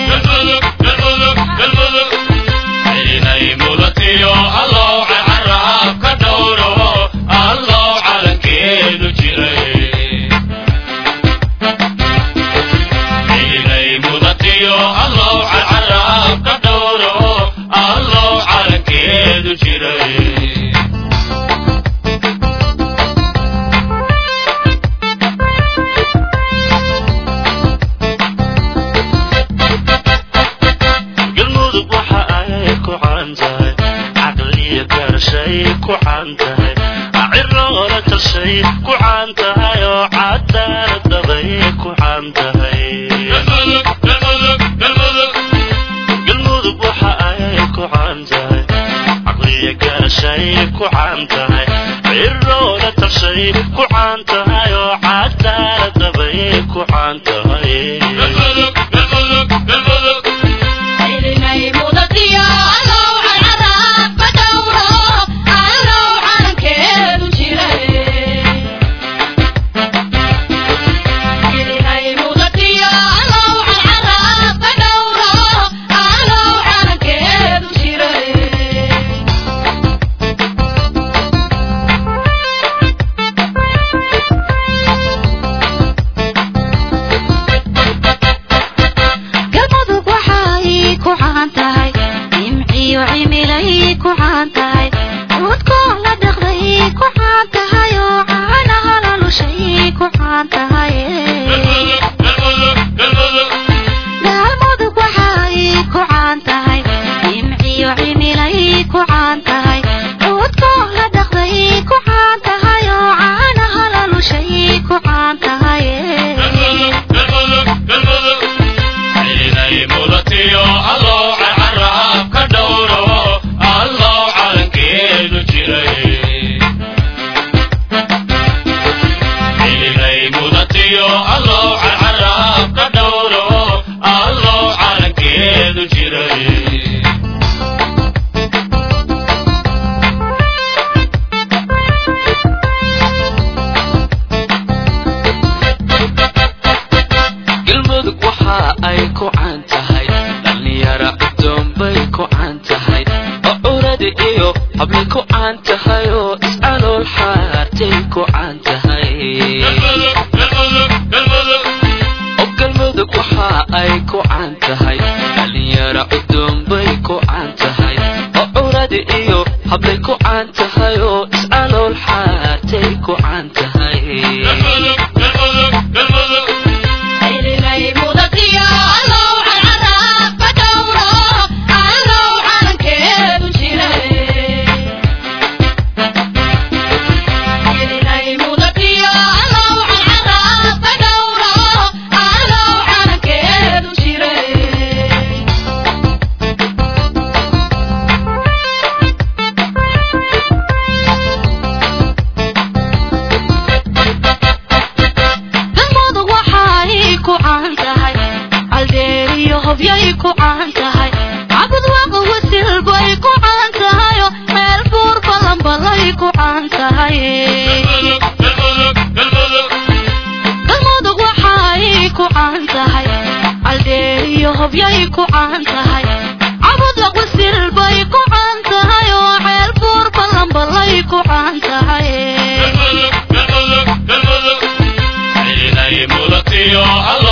galmudug waxa ay ku caan tahay caqliyo garashay ku caan tahay ciroola tashay ku caan tahay oo cadaalad dabay ku caan tahay galmudug waxa ay ku caan tahay caqliyo garashay ku caan tahay ciroola tashay ku caan tahay oo cadaalad dabay ku caan tahay
galmudug waxa ay ku caan tahay nimciyo cimilay ku caan tahay cudkoo la dhaqday ku caan tahay oo caanaha la lushay ku caan tahay galmudug waxa ay ku caan tahay nimciyo cimilay ku caan tahay cudkoo la dhaqday ku caan tahay oo caanaha la lushay ku caan tahay
galmudug waxa ay ku caan tahay dhallinyara cudoon bay ku caan tahay oo curadi iyo hablay ku caan tahay oo iscalool xaartay ku caan tahay oo galmudug waxa ay ku caan tahay dhallinyara cudoon bay ku caan tahay oo curadi iyo hablay ku caan tahay oo iscalool xaartay ku caan tahay
Thank you. tahay galmudug waxay ku caan tahay caldheer iyo hobyay ku caan tahay cabud laqwisil bay ku caan tahay oo ceel buur ballanbalay ku caan tahay
inay mulatiyo halo